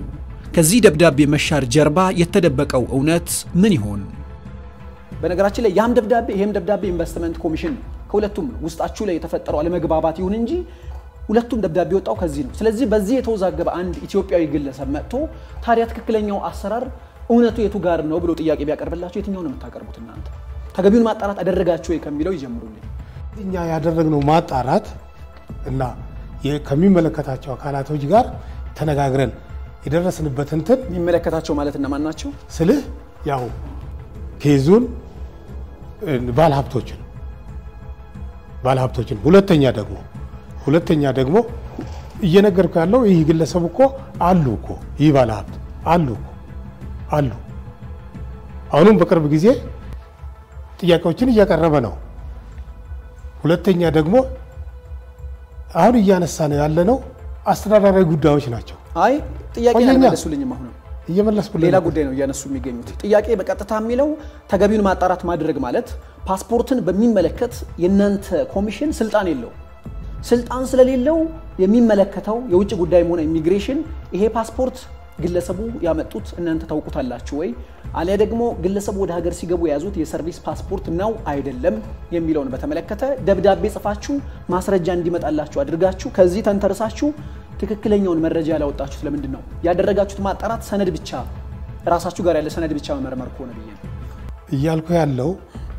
ከዚህ ደብዳቤ መሻር ጀርባ የተደበቀው እውነት ምን ይሆን? በነገራችን ላይ ያም ደብዳቤ ይሄም ደብዳቤ ኢንቨስትመንት ኮሚሽን ነው። ከሁለቱም ነው ውስጣችሁ ላይ የተፈጠረው አለመግባባት ይሁን እንጂ ሁለቱም ደብዳቤ ወጣው ከዚህ ነው። ስለዚህ በዚህ የተወዛገበ አንድ ኢትዮጵያዊ ግለሰብ መጥቶ ታዲያ ትክክለኛው አሰራር እውነቱ የቱ ጋር ነው ብሎ ጥያቄ ቢያቀርብላችሁ የትኛው ነው የምታቀርቡት እናንተ? ተገቢውን ማጣራት አደረጋችሁ ወይ ከሚለው ይጀምሩልኝ። እኛ ያደረግነው ማጣራት እና የ- ከሚመለከታቸው አካላቶች ጋር ተነጋግረን የደረስንበት እንትን የሚመለከታቸው ማለት እነማን ናቸው? ስልህ ያው ኬዙን ባለ ሀብቶችን ባለ ሀብቶችን ሁለተኛ ደግሞ ሁለተኛ ደግሞ እየነገርኩ ያለው ይህ ግለሰብ እኮ አሉ እኮ ይህ ባለ ሀብት አሉ እኮ አሉ። አሁንም በቅርብ ጊዜ ጥያቄዎችን እያቀረበ ነው። ሁለተኛ ደግሞ አሁን እያነሳ ነው ያለነው አስተዳደራዊ ጉዳዮች ናቸው። አይ ጥያቄ ቆየኛ። አልመለሱልኝም። አሁንም እየመለስኩልህ ሌላ ነው። ጉዳይ ነው እያነሱ የሚገኙት። ጥያቄ በቀጥታ የሚለው ተገቢውን ማጣራት ማድረግ ማለት ፓስፖርትን በሚመለከት የእናንተ ኮሚሽን ስልጣን የለው። ስልጣን ስለሌለው የሚመለከተው የውጭ ጉዳይም ሆነ ኢሚግሬሽን ይሄ ፓስፖርት ግለሰቡ ያመጡት እናንተ ታውቁታላችሁ ወይ፣ አሊያ ደግሞ ግለሰቡ ወደ ሀገር ሲገቡ የያዙት የሰርቪስ ፓስፖርት ነው አይደለም የሚለውን በተመለከተ ደብዳቤ ጽፋችሁ ማስረጃ እንዲመጣላችሁ አድርጋችሁ ከዚህ ተንተርሳችሁ ትክክለኛውን መረጃ ያላወጣችሁት ለምንድን ነው? ያደረጋችሁት ማጣራት ሰነድ ብቻ ራሳችሁ ጋር ያለ ሰነድ ብቻ መመርመር ከሆነ ብዬ ነው። እያልኩ ያለው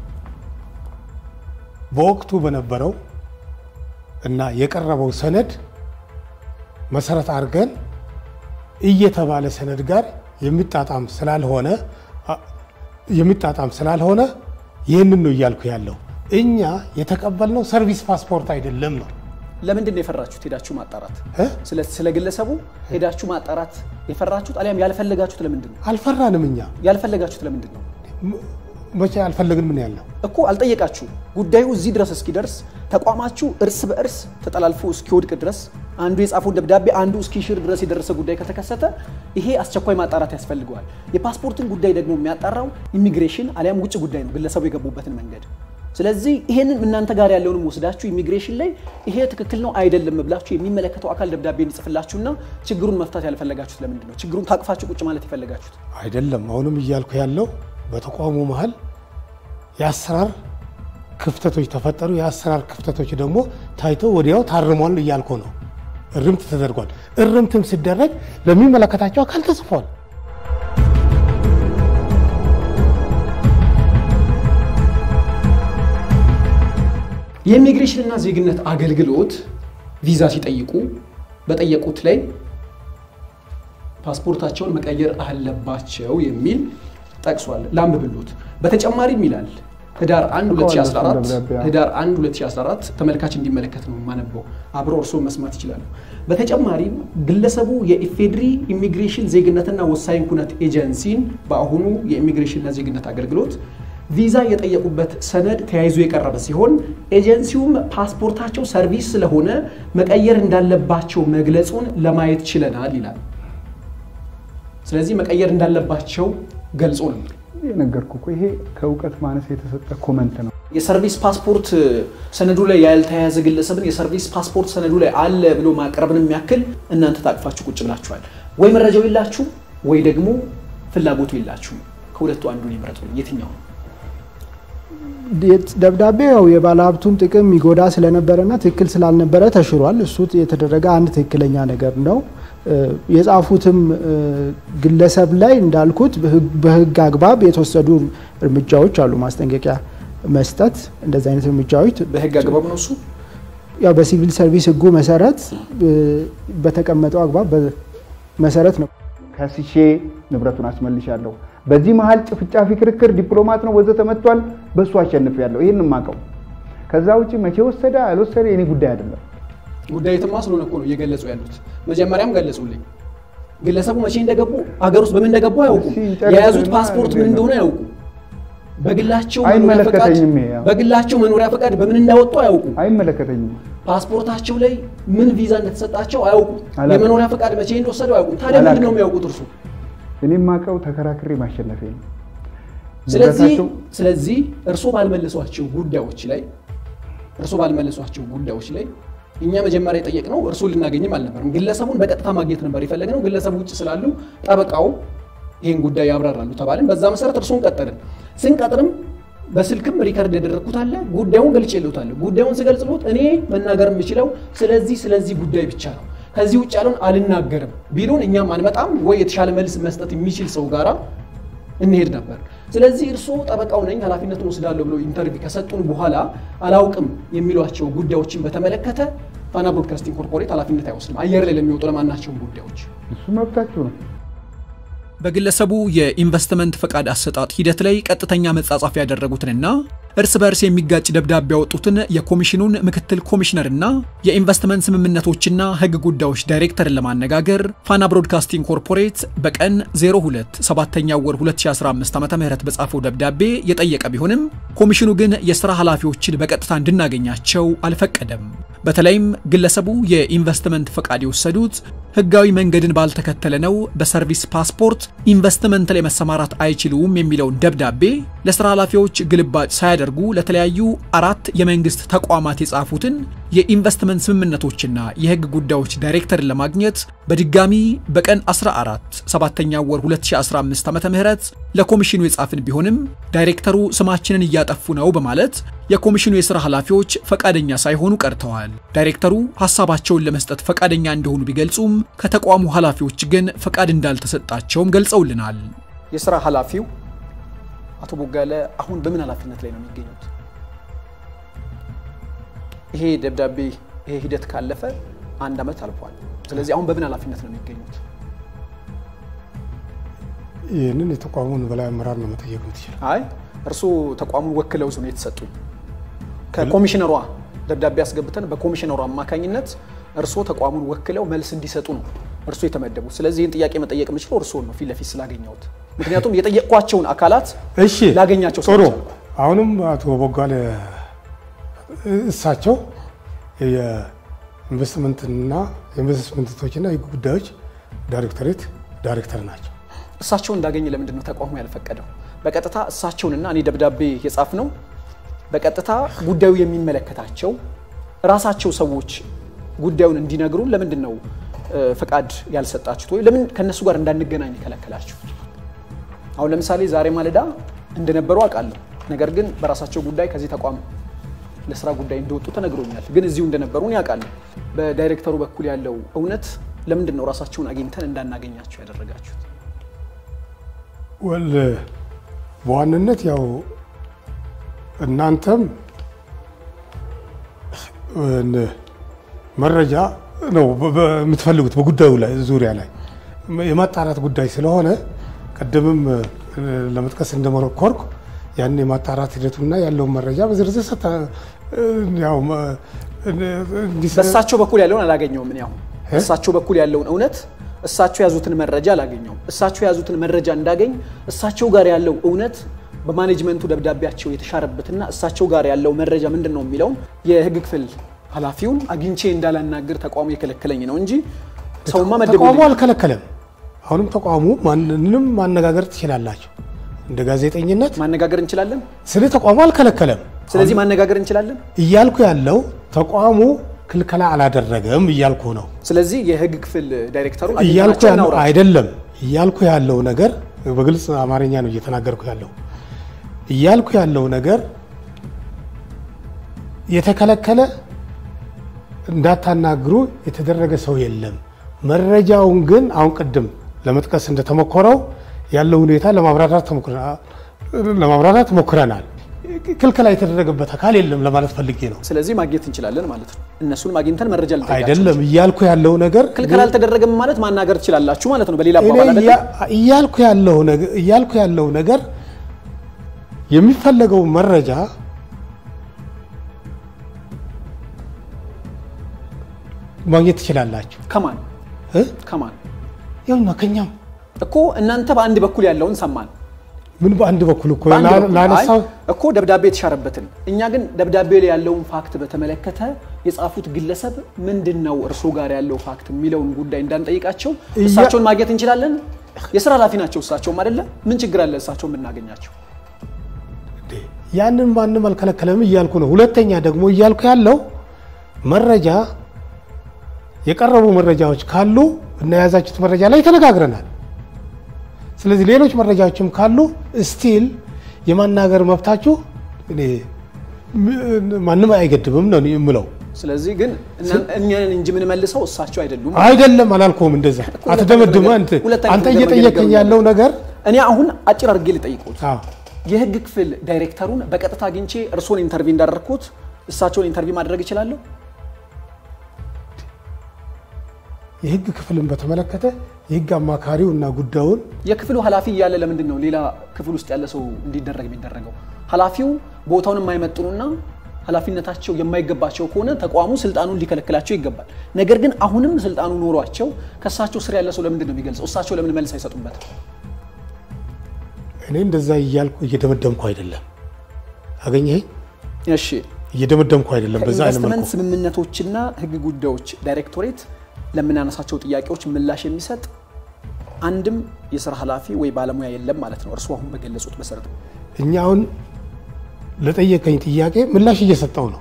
በወቅቱ በነበረው እና የቀረበው ሰነድ መሰረት አድርገን እየተባለ ሰነድ ጋር የሚጣጣም ስላልሆነ አ- የሚጣጣም ስላልሆነ ይህንን ነው እያልኩ ያለው። እኛ የተቀበልነው ሰርቪስ ፓስፖርት አይደለም ነው ለምንድን ነው የፈራችሁት ሄዳችሁ ማጣራት? እ? ስለ ስለ ግለሰቡ ሄዳችሁ ማጣራት የፈራችሁት አሊያም ያልፈለጋችሁት ለምንድን ነው? አልፈራንም። እኛ ያልፈለጋችሁት ለምንድን ነው ም- መቼ አልፈለግን ምን ያለው እኮ አልጠየቃችሁ። ጉዳዩ እዚህ ድረስ እስኪደርስ ተቋማችሁ እርስ በእርስ ተጠላልፎ እስኪወድቅ ድረስ አንዱ የጻፈውን ደብዳቤ አንዱ እስኪሽር ድረስ የደረሰ ጉዳይ ከተከሰተ ይሄ አስቸኳይ ማጣራት ያስፈልገዋል። የፓስፖርትን ጉዳይ ደግሞ የሚያጣራው ኢሚግሬሽን አሊያም ውጭ ጉዳይ ነው፣ ግለሰቡ የገቡበትን መንገድ። ስለዚህ ይሄንን እናንተ ጋር ያለውንም ወስዳችሁ ኢሚግሬሽን ላይ ይሄ ትክክል ነው አይደለም ብላችሁ የሚመለከተው አካል ደብዳቤ እንዲጽፍላችሁና ችግሩን መፍታት ያልፈለጋችሁት ለምንድን ነው? ችግሩን ታቅፋችሁ ቁጭ ማለት የፈለጋችሁት? አይደለም። አሁንም እያልኩ ያለው በተቋሙ መሀል የአሰራር ክፍተቶች ተፈጠሩ። የአሰራር ክፍተቶች ደግሞ ታይተው ወዲያው ታርሟል እያልኩ ነው። እርምት ተደርጓል። እርምትም ሲደረግ ለሚመለከታቸው አካል ተጽፏል። የኢሚግሬሽንና ዜግነት አገልግሎት ቪዛ ሲጠይቁ በጠየቁት ላይ ፓስፖርታቸውን መቀየር አለባቸው የሚል ጠቅሷል። ላንብብሎት። በተጨማሪም ይላል ህዳር 1 2014 ደብዳቤ፣ አዎ። ህዳር 1 2014 ተመልካች እንዲመለከት ነው የማነበው። አብሮ እርስዎ መስማት ይችላሉ። በተጨማሪም ግለሰቡ የኢፌድሪ ኢሚግሬሽን ዜግነትና ወሳኝ ኩነት ኤጀንሲን በአሁኑ የኢሚግሬሽንና ዜግነት አገልግሎት ቪዛ የጠየቁበት ሰነድ ተያይዞ የቀረበ ሲሆን ኤጀንሲውም ፓስፖርታቸው ሰርቪስ ስለሆነ መቀየር እንዳለባቸው መግለጹን ለማየት ችለናል ይላል። ስለዚህ መቀየር እንዳለባቸው ገልጾ ነው። የነገርኩ እኮ ይሄ ከእውቀት ማነስ የተሰጠ ኮመንት ነው። የሰርቪስ ፓስፖርት ሰነዱ ላይ ያልተያያዘ ግለሰብን የሰርቪስ ፓስፖርት ሰነዱ ላይ አለ ብሎ ማቅረብን የሚያክል እናንተ ታቅፋችሁ ቁጭ ብላችኋል። ወይ መረጃው የላችሁ ወይ ደግሞ ፍላጎቱ የላችሁ። ከሁለቱ አንዱን ይምረጡልኝ። የትኛው ነው? ደብዳቤው ያው የባለሀብቱን ጥቅም የሚጎዳ ስለነበረና ትክክል ስላልነበረ ተሽሯል። እሱ የተደረገ አንድ ትክክለኛ ነገር ነው። እ፣ የጻፉትም እ፣ ግለሰብ ላይ እንዳልኩት በህግ- በህግ አግባብ የተወሰዱ እርምጃዎች አሉ። ማስጠንቀቂያ መስጠት፣ እንደዚህ አይነት እርምጃዎች በህግ አግባብ ነው እሱ ያው በሲቪል ሰርቪስ ህጉ መሰረት እ፣ በተቀመጠው አግባብ በ- መሰረት ነው። ከስሼ ንብረቱን አስመልሻለሁ። በዚህ መሀል ጭፍጫፊ ክርክር ዲፕሎማት ነው ወዘተ መጥቷል። በእሱ አሸንፌያለሁ። ይህን የማውቀው። ከዛ ውጭ መቼ ወሰደ አልወሰደ የኔ ጉዳይ አይደለም። ጉዳዩ ትማ ስለሆነ እኮ ነው እየገለጹ ያሉት። መጀመሪያም ገለጹልኝ። ግለሰቡ መቼ እንደገቡ አገር ውስጥ በምን እንደገቡ አያውቁም። እስኪ ጨርስ የያዙት እና ፓስፖርት ምን እንዴት ነው? እንደሆነ አያውቁም። በግላቸው መኖሪያ ፈቃድ አይመለከተኝም ይሄ ያው። በግላቸው መኖሪያ ፈቃድ በምን እንዳወጡ አያውቁም። አይመለከተኝም። ፓስፖርታቸው ላይ ምን ቪዛ እንደተሰጣቸው አያውቁም። አላውቅም። የመኖሪያ ፈቃድ መቼ እንደወሰዱ አያውቁም። ታዲያ ምንድን ነው አላውቅም። የሚያውቁት እርሱ? እኔ የማውቀው ተከራክሬ ማሸነፌ ነው። ስለዚህ ንብረታቸው- ስለዚህ እርሶ ባልመለሷቸው ጉዳዮች ላይ እርሶ ባልመለሷቸው ጉዳዮች ላይ እኛ መጀመሪያ የጠየቅነው እርሱን ልናገኝም አልነበርም። ግለሰቡን በቀጥታ ማግኘት ነበር የፈለግነው። ግለሰቡ ውጭ ስላሉ ጠበቃው ይህን ጉዳይ ያብራራሉ ተባልን። በዛ መሰረት እርሱን ቀጠርን። ስንቀጥርም በስልክም ሪከርድ ያደረግኩት አለ። ጉዳዩን ገልጬልዎታለሁ። ጉዳዩን ስገልጽሎት እኔ መናገር የምችለው ስለዚህ ስለዚህ ጉዳይ ብቻ ነው፣ ከዚህ ውጭ ያለውን አልናገርም ቢሉን እኛም አንመጣም ወይ የተሻለ መልስ መስጠት የሚችል ሰው ጋራ እንሄድ ነበር። ስለዚህ እርስዎ ጠበቃው ነኝ ኃላፊነቱን ወስዳለሁ ብሎ ኢንተርቪው ከሰጡን በኋላ አላውቅም የሚሏቸው ጉዳዮችን በተመለከተ ፋና ብሮድካስቲንግ ኮርፖሬት ኃላፊነት አይወስድም። አየር ላይ ለሚወጡ ለማናቸውም ጉዳዮች እሱ መብታችሁ ነው። በግለሰቡ የኢንቨስትመንት ፈቃድ አሰጣጥ ሂደት ላይ ቀጥተኛ መጻጻፍ ያደረጉትንና እርስ በርስ የሚጋጭ ደብዳቤ ያወጡትን የኮሚሽኑን ምክትል ኮሚሽነርና የኢንቨስትመንት ስምምነቶችና ሕግ ጉዳዮች ዳይሬክተርን ለማነጋገር ፋና ብሮድካስቲንግ ኮርፖሬት በቀን 02 7ኛ ወር 2015 ዓ ም በጻፈው ደብዳቤ የጠየቀ ቢሆንም ኮሚሽኑ ግን የሥራ ኃላፊዎችን በቀጥታ እንድናገኛቸው አልፈቀደም። በተለይም ግለሰቡ የኢንቨስትመንት ፈቃድ የወሰዱት ህጋዊ መንገድን ባልተከተለ ነው፣ በሰርቪስ ፓስፖርት ኢንቨስትመንት ላይ መሰማራት አይችሉም የሚለውን ደብዳቤ ለስራ ኃላፊዎች ግልባጭ ሳያደርጉ ለተለያዩ አራት የመንግስት ተቋማት የጻፉትን የኢንቨስትመንት ስምምነቶችና የህግ ጉዳዮች ዳይሬክተርን ለማግኘት በድጋሚ በቀን 14 7ኛ ወር 2015 ዓ.ም ለኮሚሽኑ የጻፍን ቢሆንም ዳይሬክተሩ ስማችንን እያጠፉ ነው በማለት የኮሚሽኑ የሥራ ኃላፊዎች ፈቃደኛ ሳይሆኑ ቀርተዋል። ዳይሬክተሩ ሐሳባቸውን ለመስጠት ፈቃደኛ እንደሆኑ ቢገልጹም ከተቋሙ ኃላፊዎች ግን ፈቃድ እንዳልተሰጣቸውም ገልጸውልናል። የስራ ኃላፊው አቶ ቦጋለ አሁን በምን ኃላፊነት ላይ ነው የሚገኙት? ይሄ ደብዳቤ ይሄ ሂደት ካለፈ አንድ ዓመት አልፏል። ስለዚህ አሁን በምን ኃላፊነት ነው የሚገኙት? ይህንን የተቋሙን በላይ አመራር ነው መጠየቅ የምትችል። አይ እርስዎ ተቋሙን ወክለው ነው የተሰጡኝ። ከኮሚሽነሯ ደብዳቤ አስገብተን በኮሚሽነሯ አማካኝነት እርስዎ ተቋሙን ወክለው መልስ እንዲሰጡ ነው እርስዎ የተመደቡት። ስለዚህ ይህን ጥያቄ መጠየቅ የምችለው እርስዎን ነው ፊት ለፊት ስላገኘሁት። ምክንያቱም የጠየቅኳቸውን አካላት እሺ ላገኛቸው ጥሩ። ስላልቻልኩ። አሁንም አቶ ቦጋለ እሳቸው የኢንቨስትመንትና የኢንቨስትመንቶችና የህግ ጉዳዮች ዳይሬክቶሬት ዳይሬክተር ናቸው። እሳቸውን እንዳገኝ ለምንድን ነው ተቋሙ ያልፈቀደው? በቀጥታ እሳቸውንና እኔ ደብዳቤ የጻፍ ነው በቀጥታ ጉዳዩ የሚመለከታቸው ራሳቸው ሰዎች ጉዳዩን እንዲነግሩን ለምንድን ነው እ፣ ፈቃድ ያልሰጣችሁት ወይ ለምን ከእነሱ ጋር እንዳንገናኝ የከለከላችሁ? አሁን ለምሳሌ ዛሬ ማለዳ እንደነበሩ አውቃለሁ። ነገር ግን በራሳቸው ጉዳይ ከዚህ ተቋም ለስራ ጉዳይ እንደወጡ ተነግሮኛል። ግን እዚሁ እንደነበሩ እኔ አውቃለሁ። በዳይሬክተሩ በኩል ያለው እውነት ለምንድን ነው ራሳቸውን አግኝተን እንዳናገኛቸው ያደረጋችሁት? ወል በዋናነት ያው እናንተም እን- መረጃ ነው በ- በ- የምትፈልጉት በጉዳዩ ላይ ዙሪያ ላይ የማጣራት ጉዳይ ስለሆነ ቅድምም እ፣ ለመጥቀስ እንደሞከርኩ ያን የማጣራት ሂደቱና ያለውን መረጃ በዝርዝር ሰጠ እ፣ ያው መ- እንዲሰ- በእሳቸው በኩል ያለውን አላገኘውም። እኔ አሁን በእሳቸው በኩል ያለውን እውነት እሳቸው የያዙትን መረጃ አላገኘውም። እሳቸው የያዙትን መረጃ እንዳገኝ እሳቸው ጋር ያለው እውነት በማኔጅመንቱ ደብዳቤያቸው የተሻረበትና እሳቸው ጋር ያለው መረጃ ምንድን ነው የሚለውን የህግ ክፍል ኃላፊውን አግኝቼ እንዳላናግር ተቋሙ የከለከለኝ ነው እንጂ ሰውማ ተቋሙ መደቡ አልከለከለም። አሁንም ተቋሙ ማንንም ማነጋገር ትችላላችሁ እንደ ጋዜጠኝነት ማነጋገር እንችላለን። ስለ ተቋሙ አልከለከለም። ስለዚህ ማነጋገር እንችላለን። እያልኩ ያለው ተቋሙ ክልከላ አላደረገም እያልኩ ነው። ስለዚህ የህግ ክፍል ዳይሬክተሩን እያልኩ አግኝተናቸው ያለው እናውራ። አይደለም። እያልኩ ያለው ነገር በግልጽ አማርኛ ነው እየተናገርኩ ያለው። እያልኩ ያለው ነገር የተከለከለ እንዳታናግሩ የተደረገ ሰው የለም። መረጃውን ግን አሁን ቅድም ለመጥቀስ እንደተሞከረው ያለው ሁኔታ ለማብራራት ተሞክረ- ለማብራራት ሞክረናል። ክልከላ የተደረገበት አካል የለም ለማለት ፈልጌ ነው። ስለዚህ ማግኘት እንችላለን ማለት ነው። እነሱንም አግኝተን መረጃ ልንጠይቃቸው አይደለም እያልኩ ያለው ነገር ክልከላ አልተደረገም ማለት ማናገር ትችላላችሁ ማለት ነው። በሌላ እኔ አባባል አይደለም? እያ- እያልኩ ያለው ነገር እያልኩ ያለው ነገር የሚፈለገው መረጃ ማግኘት ትችላላችሁ ከማን እ? ከማን ያውና ከኛም እኮ እናንተ በአንድ በኩል ያለውን ሰማን። ምን በአንድ በኩል እኮ በአንድ ላ- በኩል ላነሳው አይ፣ እኮ ደብዳቤ የተሻረበትን እኛ ግን ደብዳቤ ላይ ያለውን ፋክት በተመለከተ የጻፉት ግለሰብ ምንድን ነው እርሶ ጋር ያለው ፋክት የሚለውን ጉዳይ እንዳንጠይቃቸው እያ- እሳቸውን ማግኘት እንችላለን። የስራ ኃላፊ ናቸው እሳቸውም አይደለ? ምን ችግር አለ እሳቸው የምናገኛቸው? ያንን ማንም አልከለከለም እያልኩ ነው። ሁለተኛ ደግሞ እያልኩ ያለው መረጃ የቀረቡ መረጃዎች ካሉ እና የያዛችሁት መረጃ ላይ ተነጋግረናል። ስለዚህ ሌሎች መረጃዎችም ካሉ ስቲል የማናገር መብታችሁ እኔ ማንም አይገድብም ነው የምለው። ስለዚህ ግን እና- እኛን እንጂ የምንመልሰው እሳቸው አይደሉም። አይደለም አላልኩም። እንደዛ አትደመድመ አንተ ሁለት አይነት አንተ ነገር እየጠየቀኝ መገናገር ያለው ነገር እኔ አሁን አጭር አድርጌ ልጠይቁት። አዎ የህግ ክፍል ዳይሬክተሩን በቀጥታ አግኝቼ እርስዎን ኢንተርቪው እንዳደረግኩት እሳቸውን ኢንተርቪው ማድረግ እችላለሁ? የህግ ክፍልን በተመለከተ የህግ አማካሪው እና ጉዳዩን የክፍሉ ኃላፊ እያለ ለምንድን ነው ሌላ ክፍል ውስጥ ያለ ሰው እንዲደረግ የሚደረገው? ኃላፊው ቦታውን የማይመጥኑና ኃላፊነታቸው የማይገባቸው ከሆነ ተቋሙ ስልጣኑን ሊከለክላቸው ይገባል። ነገር ግን አሁንም ስልጣኑ ኖሯቸው ከእሳቸው ስር ያለ ሰው ለምንድን ነው የሚገልጸው? እሳቸው ለምን መልስ አይሰጡበትም? እኔ እንደዛ እያልኩ እየደመደምኩ አይደለም። አገኘህ? እሺ እየደመደምኩ አይደለም። በዛ አይነት ከኢንቨስትመንት መልኩ ስምምነቶችና ህግ ጉዳዮች ዳይሬክቶሬት ለምናነሳቸው ጥያቄዎች ምላሽ የሚሰጥ አንድም የስራ ኃላፊ ወይ ባለሙያ የለም ማለት ነው። እርስዎ አሁን በገለጹት መሰረት ነው። እኛ አሁን ለጠየቀኝ ጥያቄ ምላሽ እየሰጠው ነው።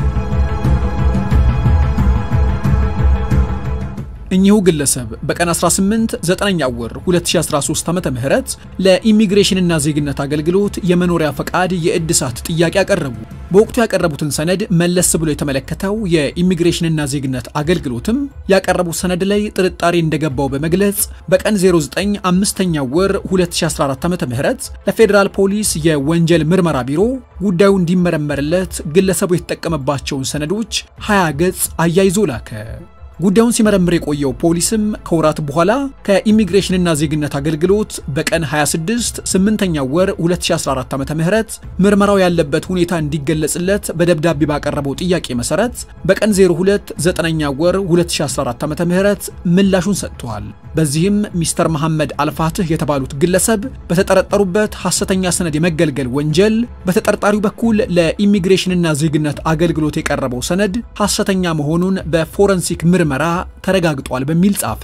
እኚሁ ግለሰብ በቀን 18 9ኛ ወር 2013 ዓ ም ለኢሚግሬሽንና ዜግነት አገልግሎት የመኖሪያ ፈቃድ የእድሳት ጥያቄ አቀረቡ። በወቅቱ ያቀረቡትን ሰነድ መለስ ብሎ የተመለከተው የኢሚግሬሽንና ዜግነት አገልግሎትም ያቀረቡት ሰነድ ላይ ጥርጣሬ እንደገባው በመግለጽ በቀን 09 5ኛ ወር 2014 ዓ ም ለፌዴራል ፖሊስ የወንጀል ምርመራ ቢሮ ጉዳዩ እንዲመረመርለት ግለሰቡ የተጠቀመባቸውን ሰነዶች 20 ገጽ አያይዞ ላከ። ጉዳዩን ሲመረምር የቆየው ፖሊስም ከወራት በኋላ ከኢሚግሬሽንና ዜግነት አገልግሎት በቀን 26 8ኛ ወር 2014 ዓ ም ምርመራው ያለበት ሁኔታ እንዲገለጽለት በደብዳቤ ባቀረበው ጥያቄ መሰረት በቀን 02 9ኛ ወር 2014 ዓ ም ምላሹን ሰጥተዋል። በዚህም ሚስተር መሐመድ አልፋትህ የተባሉት ግለሰብ በተጠረጠሩበት ሐሰተኛ ሰነድ የመገልገል ወንጀል በተጠርጣሪው በኩል ለኢሚግሬሽንና ዜግነት አገልግሎት የቀረበው ሰነድ ሐሰተኛ መሆኑን በፎረንሲክ ምርመራ ተረጋግጧል በሚል ጻፈ።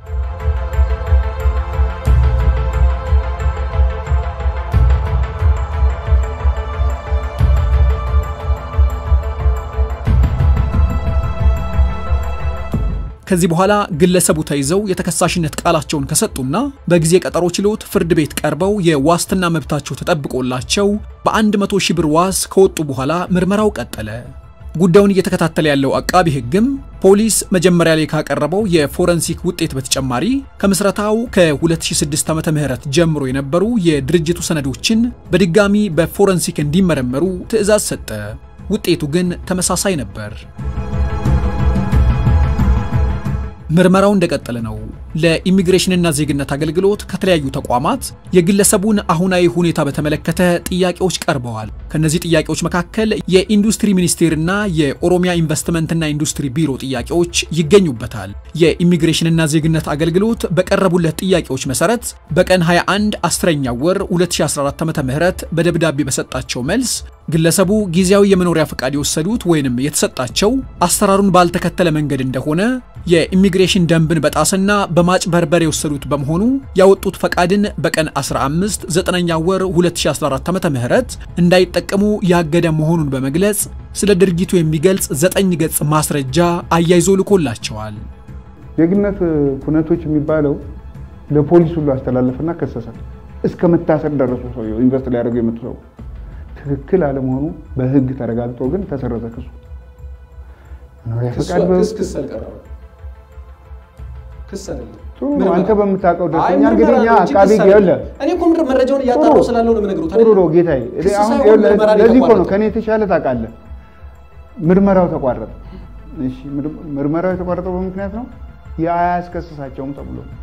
ከዚህ በኋላ ግለሰቡ ተይዘው የተከሳሽነት ቃላቸውን ከሰጡና በጊዜ ቀጠሮ ችሎት ፍርድ ቤት ቀርበው የዋስትና መብታቸው ተጠብቆላቸው በ100 ሺህ ብር ዋስ ከወጡ በኋላ ምርመራው ቀጠለ። ጉዳዩን እየተከታተለ ያለው አቃቢ ሕግም ፖሊስ መጀመሪያ ላይ ካቀረበው የፎረንሲክ ውጤት በተጨማሪ ከምስረታው ከ2006 ዓ.ም ጀምሮ የነበሩ የድርጅቱ ሰነዶችን በድጋሚ በፎረንሲክ እንዲመረመሩ ትዕዛዝ ሰጠ። ውጤቱ ግን ተመሳሳይ ነበር። ምርመራው እንደቀጠለ ነው። ለኢሚግሬሽንና ዜግነት አገልግሎት ከተለያዩ ተቋማት የግለሰቡን አሁናዊ ሁኔታ በተመለከተ ጥያቄዎች ቀርበዋል። ከነዚህ ጥያቄዎች መካከል የኢንዱስትሪ ሚኒስቴርና የኦሮሚያ ኢንቨስትመንትና ኢንዱስትሪ ቢሮ ጥያቄዎች ይገኙበታል። የኢሚግሬሽንና ዜግነት አገልግሎት በቀረቡለት ጥያቄዎች መሰረት በቀን 21 10ኛ ወር 2014 ዓ.ም በደብዳቤ በሰጣቸው መልስ ግለሰቡ ጊዜያዊ የመኖሪያ ፈቃድ የወሰዱት ወይንም የተሰጣቸው አሰራሩን ባልተከተለ መንገድ እንደሆነ የኢሚግሬሽን ደንብን በጣስና በማጭበርበር የወሰዱት በመሆኑ ያወጡት ፈቃድን በቀን 15 9ኛ ወር 2014 ዓ.ም እንዳይጠቀሙ ያገደ መሆኑን በመግለጽ ስለ ድርጊቱ የሚገልጽ ዘጠኝ ገጽ ማስረጃ አያይዞ ልኮላቸዋል። ዜግነት ኩነቶች የሚባለው ለፖሊስ ሁሉ አስተላለፈና ከሰሰ። እስከ መታሰር ደረሱ። ሰውየው ኢንቨስት ሊያደርጉ የመጡ ሰው ትክክል አለመሆኑ በሕግ ተረጋግጦ ግን ተሰረዘ ክሱ። መኖሪያ ፈቃድ በ- ጥሩ ነው። አንተ በምታውቀው ደስተኛ እንግዲህ እኛ አቃቢ ይኸውልህ እኔ እኮ ምንድን መረጃውን እያጣራሁ ስላለው ነው የምነግሩት። ጥሩ ነው ጌታዬ። እኔ ክስ አሁን ሳይሆን ይኸውልህ ምርመራ ነው ለዚህ እኮ ነው የተቋረጠው። ከኔ የተሻለ ታውቃለህ። ምርመራው ተቋረጠ። እሺ ምር- ምርመራው የተቋረጠው በምክንያት ነው የአያስከስሳቸውም ተብሎ ነው።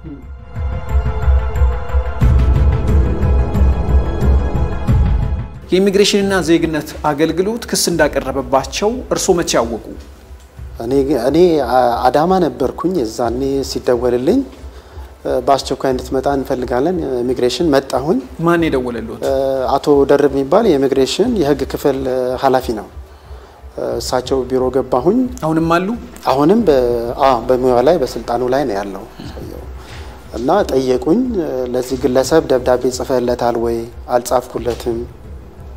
የኢሚግሬሽንና ዜግነት አገልግሎት ክስ እንዳቀረበባቸው እርስዎ መቼ ያወቁ? እኔ እኔ አዳማ ነበርኩኝ። የዛኔ ሲደወልልኝ በአስቸኳይ እንድትመጣ እንፈልጋለን ኢሚግሬሽን መጣሁኝ። ማን የደወለሎት? አቶ ደርብ የሚባል የኢሚግሬሽን የሕግ ክፍል ኃላፊ ነው። እሳቸው ቢሮ ገባሁኝ። አሁንም አሉ? አሁንም በሙያው ላይ በስልጣኑ ላይ ነው ያለው ሰውየው እና ጠየቁኝ። ለዚህ ግለሰብ ደብዳቤ ጽፈለታል ወይ? አልጻፍኩለትም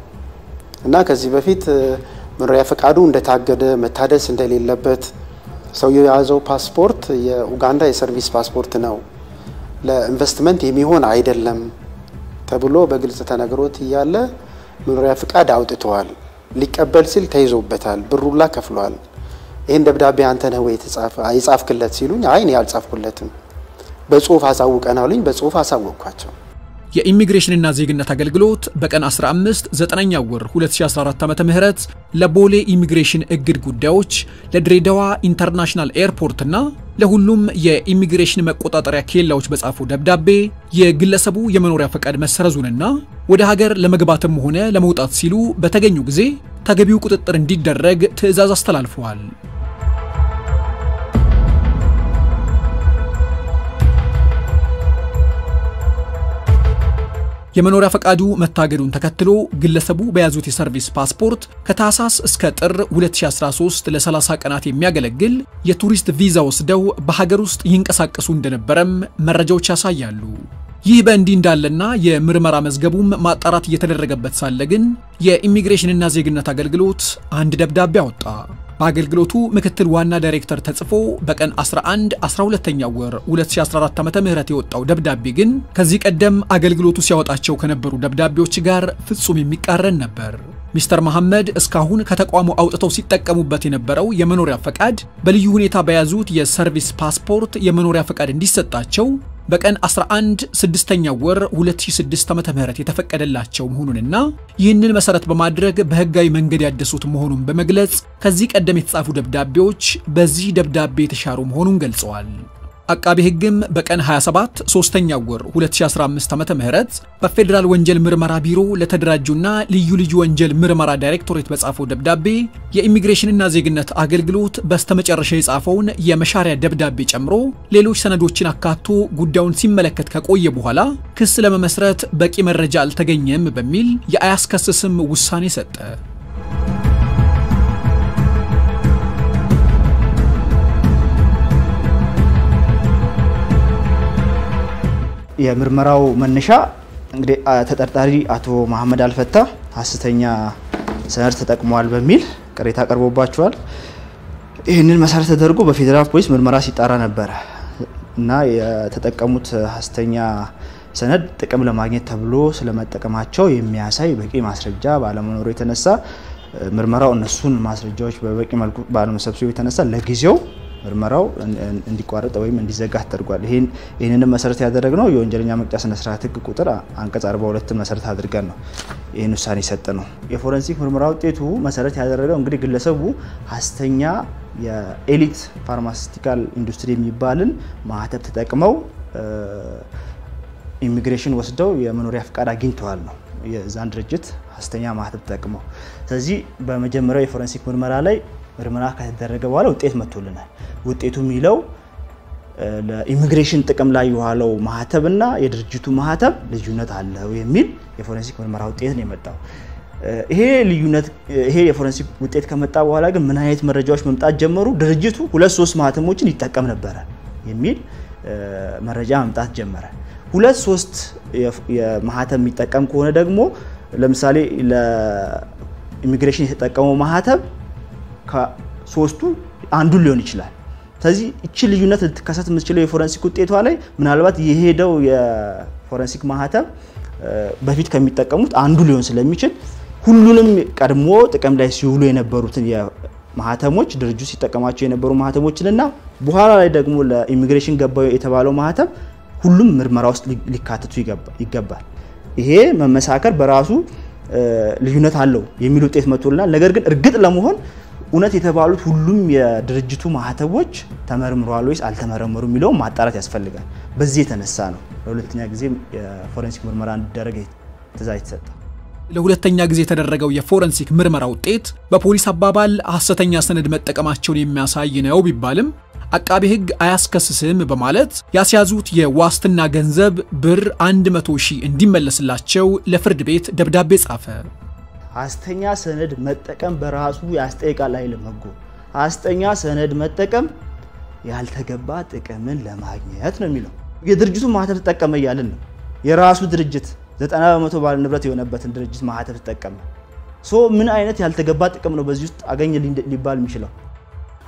እና ከዚህ በፊት መኖሪያ ፈቃዱ እንደታገደ መታደስ እንደሌለበት ሰውየው የያዘው ፓስፖርት የኡጋንዳ የሰርቪስ ፓስፖርት ነው፣ ለኢንቨስትመንት የሚሆን አይደለም ተብሎ በግልጽ ተነግሮት እያለ መኖሪያ ፍቃድ አውጥተዋል። ሊቀበል ሲል ተይዞበታል። ብሩላ ከፍሏል። ይህን ደብዳቤ አንተ ነህ ወይ የጻፍክለት ሲሉኝ፣ አይ እኔ አልጻፍኩለትም፣ በጽሁፍ አሳውቀናሉኝ። በጽሁፍ አሳወቅኳቸው። የኢሚግሬሽንና ዜግነት አገልግሎት በቀን 15 9ኛ ወር 2014 ዓ.ም ለቦሌ ኢሚግሬሽን እግድ ጉዳዮች ለድሬዳዋ ኢንተርናሽናል ኤርፖርትና ለሁሉም የኢሚግሬሽን መቆጣጠሪያ ኬላዎች በጻፈው ደብዳቤ የግለሰቡ የመኖሪያ ፈቃድ መሰረዙንና ወደ ሀገር ለመግባትም ሆነ ለመውጣት ሲሉ በተገኙ ጊዜ ተገቢው ቁጥጥር እንዲደረግ ትዕዛዝ አስተላልፈዋል። የመኖሪያ ፈቃዱ መታገዱን ተከትሎ ግለሰቡ በያዙት የሰርቪስ ፓስፖርት ከታህሳስ እስከ ጥር 2013 ለ30 ቀናት የሚያገለግል የቱሪስት ቪዛ ወስደው በሀገር ውስጥ ይንቀሳቀሱ እንደነበረም መረጃዎች ያሳያሉ። ይህ በእንዲህ እንዳለና የምርመራ መዝገቡም ማጣራት እየተደረገበት ሳለ ግን የኢሚግሬሽንና ዜግነት አገልግሎት አንድ ደብዳቤ አወጣ። በአገልግሎቱ ምክትል ዋና ዳይሬክተር ተጽፎ በቀን 11 12ኛ ወር 2014 ዓ.ም የወጣው ደብዳቤ ግን ከዚህ ቀደም አገልግሎቱ ሲያወጣቸው ከነበሩ ደብዳቤዎች ጋር ፍጹም የሚቃረን ነበር። ሚስተር መሐመድ እስካሁን ከተቋሙ አውጥተው ሲጠቀሙበት የነበረው የመኖሪያ ፈቃድ በልዩ ሁኔታ በያዙት የሰርቪስ ፓስፖርት የመኖሪያ ፈቃድ እንዲሰጣቸው በቀን 11 6ኛ ወር 2006 ዓ.ም የተፈቀደላቸው መሆኑንና ይህንን መሰረት በማድረግ በህጋዊ መንገድ ያደሱት መሆኑን በመግለጽ ከዚህ ቀደም የተጻፉ ደብዳቤዎች በዚህ ደብዳቤ የተሻሩ መሆኑን ገልጸዋል። አቃቤ ሕግም በቀን 27 3ኛ ወር 2015 ዓ.ም በፌዴራል ወንጀል ምርመራ ቢሮ ለተደራጁና ልዩ ልዩ ወንጀል ምርመራ ዳይሬክቶሬት በጻፈው ደብዳቤ የኢሚግሬሽንና ዜግነት አገልግሎት በስተመጨረሻ የጻፈውን የመሻሪያ ደብዳቤ ጨምሮ ሌሎች ሰነዶችን አካቶ ጉዳዩን ሲመለከት ከቆየ በኋላ ክስ ለመመስረት በቂ መረጃ አልተገኘም በሚል የአያስከስስም ውሳኔ ሰጠ። የምርመራው መነሻ እንግዲህ ተጠርጣሪ አቶ መሐመድ አልፈታ ሀሰተኛ ሰነድ ተጠቅመዋል በሚል ቅሬታ ቀርቦባቸዋል። ይህንን መሰረት ተደርጎ በፌዴራል ፖሊስ ምርመራ ሲጣራ ነበረ እና የተጠቀሙት ሀሰተኛ ሰነድ ጥቅም ለማግኘት ተብሎ ስለመጠቀማቸው የሚያሳይ በቂ ማስረጃ ባለመኖሩ የተነሳ ምርመራው እነሱን ማስረጃዎች በበቂ መልኩ ባለመሰብሰቡ የተነሳ ለጊዜው ምርመራው እንዲቋረጥ ወይም እንዲዘጋ ተደርጓል። ይህንንም መሰረት ያደረግነው የወንጀለኛ መቅጫ ስነ ስርዓት ህግ ቁጥር አንቀጽ 42 መሰረት አድርገን ነው ይህን ውሳኔ የሰጠ ነው። የፎረንሲክ ምርመራ ውጤቱ መሰረት ያደረገው እንግዲህ ግለሰቡ ሀሰተኛ የኤሊት ፋርማሲቲካል ኢንዱስትሪ የሚባልን ማህተብ ተጠቅመው ኢሚግሬሽን ወስደው የመኖሪያ ፍቃድ አግኝተዋል ነው የዛን ድርጅት ሀሰተኛ ማህተብ ተጠቅመው። ስለዚህ በመጀመሪያው የፎረንሲክ ምርመራ ላይ ምርመራ ከተደረገ በኋላ ውጤት መጥቶልናል። ውጤቱ የሚለው ለኢሚግሬሽን ጥቅም ላይ የዋለው ማህተብ እና የድርጅቱ ማህተብ ልዩነት አለው የሚል የፎረንሲክ ምርመራ ውጤት ነው የመጣው። ይሄ ልዩነት ይሄ የፎረንሲክ ውጤት ከመጣ በኋላ ግን ምን አይነት መረጃዎች መምጣት ጀመሩ? ድርጅቱ ሁለት ሶስት ማህተሞችን ይጠቀም ነበረ የሚል መረጃ መምጣት ጀመረ። ሁለት ሶስት የማህተም የሚጠቀም ከሆነ ደግሞ ለምሳሌ ለኢሚግሬሽን የተጠቀመው ማህተብ ከሶስቱ አንዱን ሊሆን ይችላል። ስለዚህ እቺ ልዩነት ልትከሰት የምትችለው የፎረንሲክ ውጤቷ ላይ ምናልባት የሄደው የፎረንሲክ ማህተም በፊት ከሚጠቀሙት አንዱ ሊሆን ስለሚችል ሁሉንም ቀድሞ ጥቅም ላይ ሲውሉ የነበሩትን ማህተሞች ድርጅቱ ሲጠቀማቸው የነበሩ ማህተሞችንና በኋላ ላይ ደግሞ ለኢሚግሬሽን ገባው የተባለው ማህተም ሁሉም ምርመራ ውስጥ ሊካተቱ ይገባል። ይሄ መመሳከር በራሱ ልዩነት አለው የሚል ውጤት መጥቶልናል። ነገር ግን እርግጥ ለመሆን እውነት የተባሉት ሁሉም የድርጅቱ ማህተቦች ተመርምረዋል ወይስ አልተመረመሩ የሚለውን ማጣራት ያስፈልጋል። በዚህ የተነሳ ነው ለሁለተኛ ጊዜ የፎረንሲክ ምርመራ እንዲደረግ ትዕዛዝ የተሰጠ። ለሁለተኛ ጊዜ የተደረገው የፎረንሲክ ምርመራ ውጤት በፖሊስ አባባል ሐሰተኛ ሰነድ መጠቀማቸውን የሚያሳይ ነው ቢባልም አቃቤ ሕግ አያስከስስም በማለት ያስያዙት የዋስትና ገንዘብ ብር 100 ሺህ እንዲመለስላቸው ለፍርድ ቤት ደብዳቤ ጻፈ። ሐሰተኛ ሰነድ መጠቀም በራሱ ያስጠይቃል አይልም ሕጉ። ሐሰተኛ ሰነድ መጠቀም ያልተገባ ጥቅምን ለማግኘት ነው የሚለው። የድርጅቱ ማህተብ ተጠቀመ እያልን ነው። የራሱ ድርጅት ዘጠና በመቶ ባለ ንብረት የሆነበትን ድርጅት ማህተብ ተጠቀመ። ሶ ምን አይነት ያልተገባ ጥቅም ነው በዚህ ውስጥ አገኘ ሊባል የሚችለው?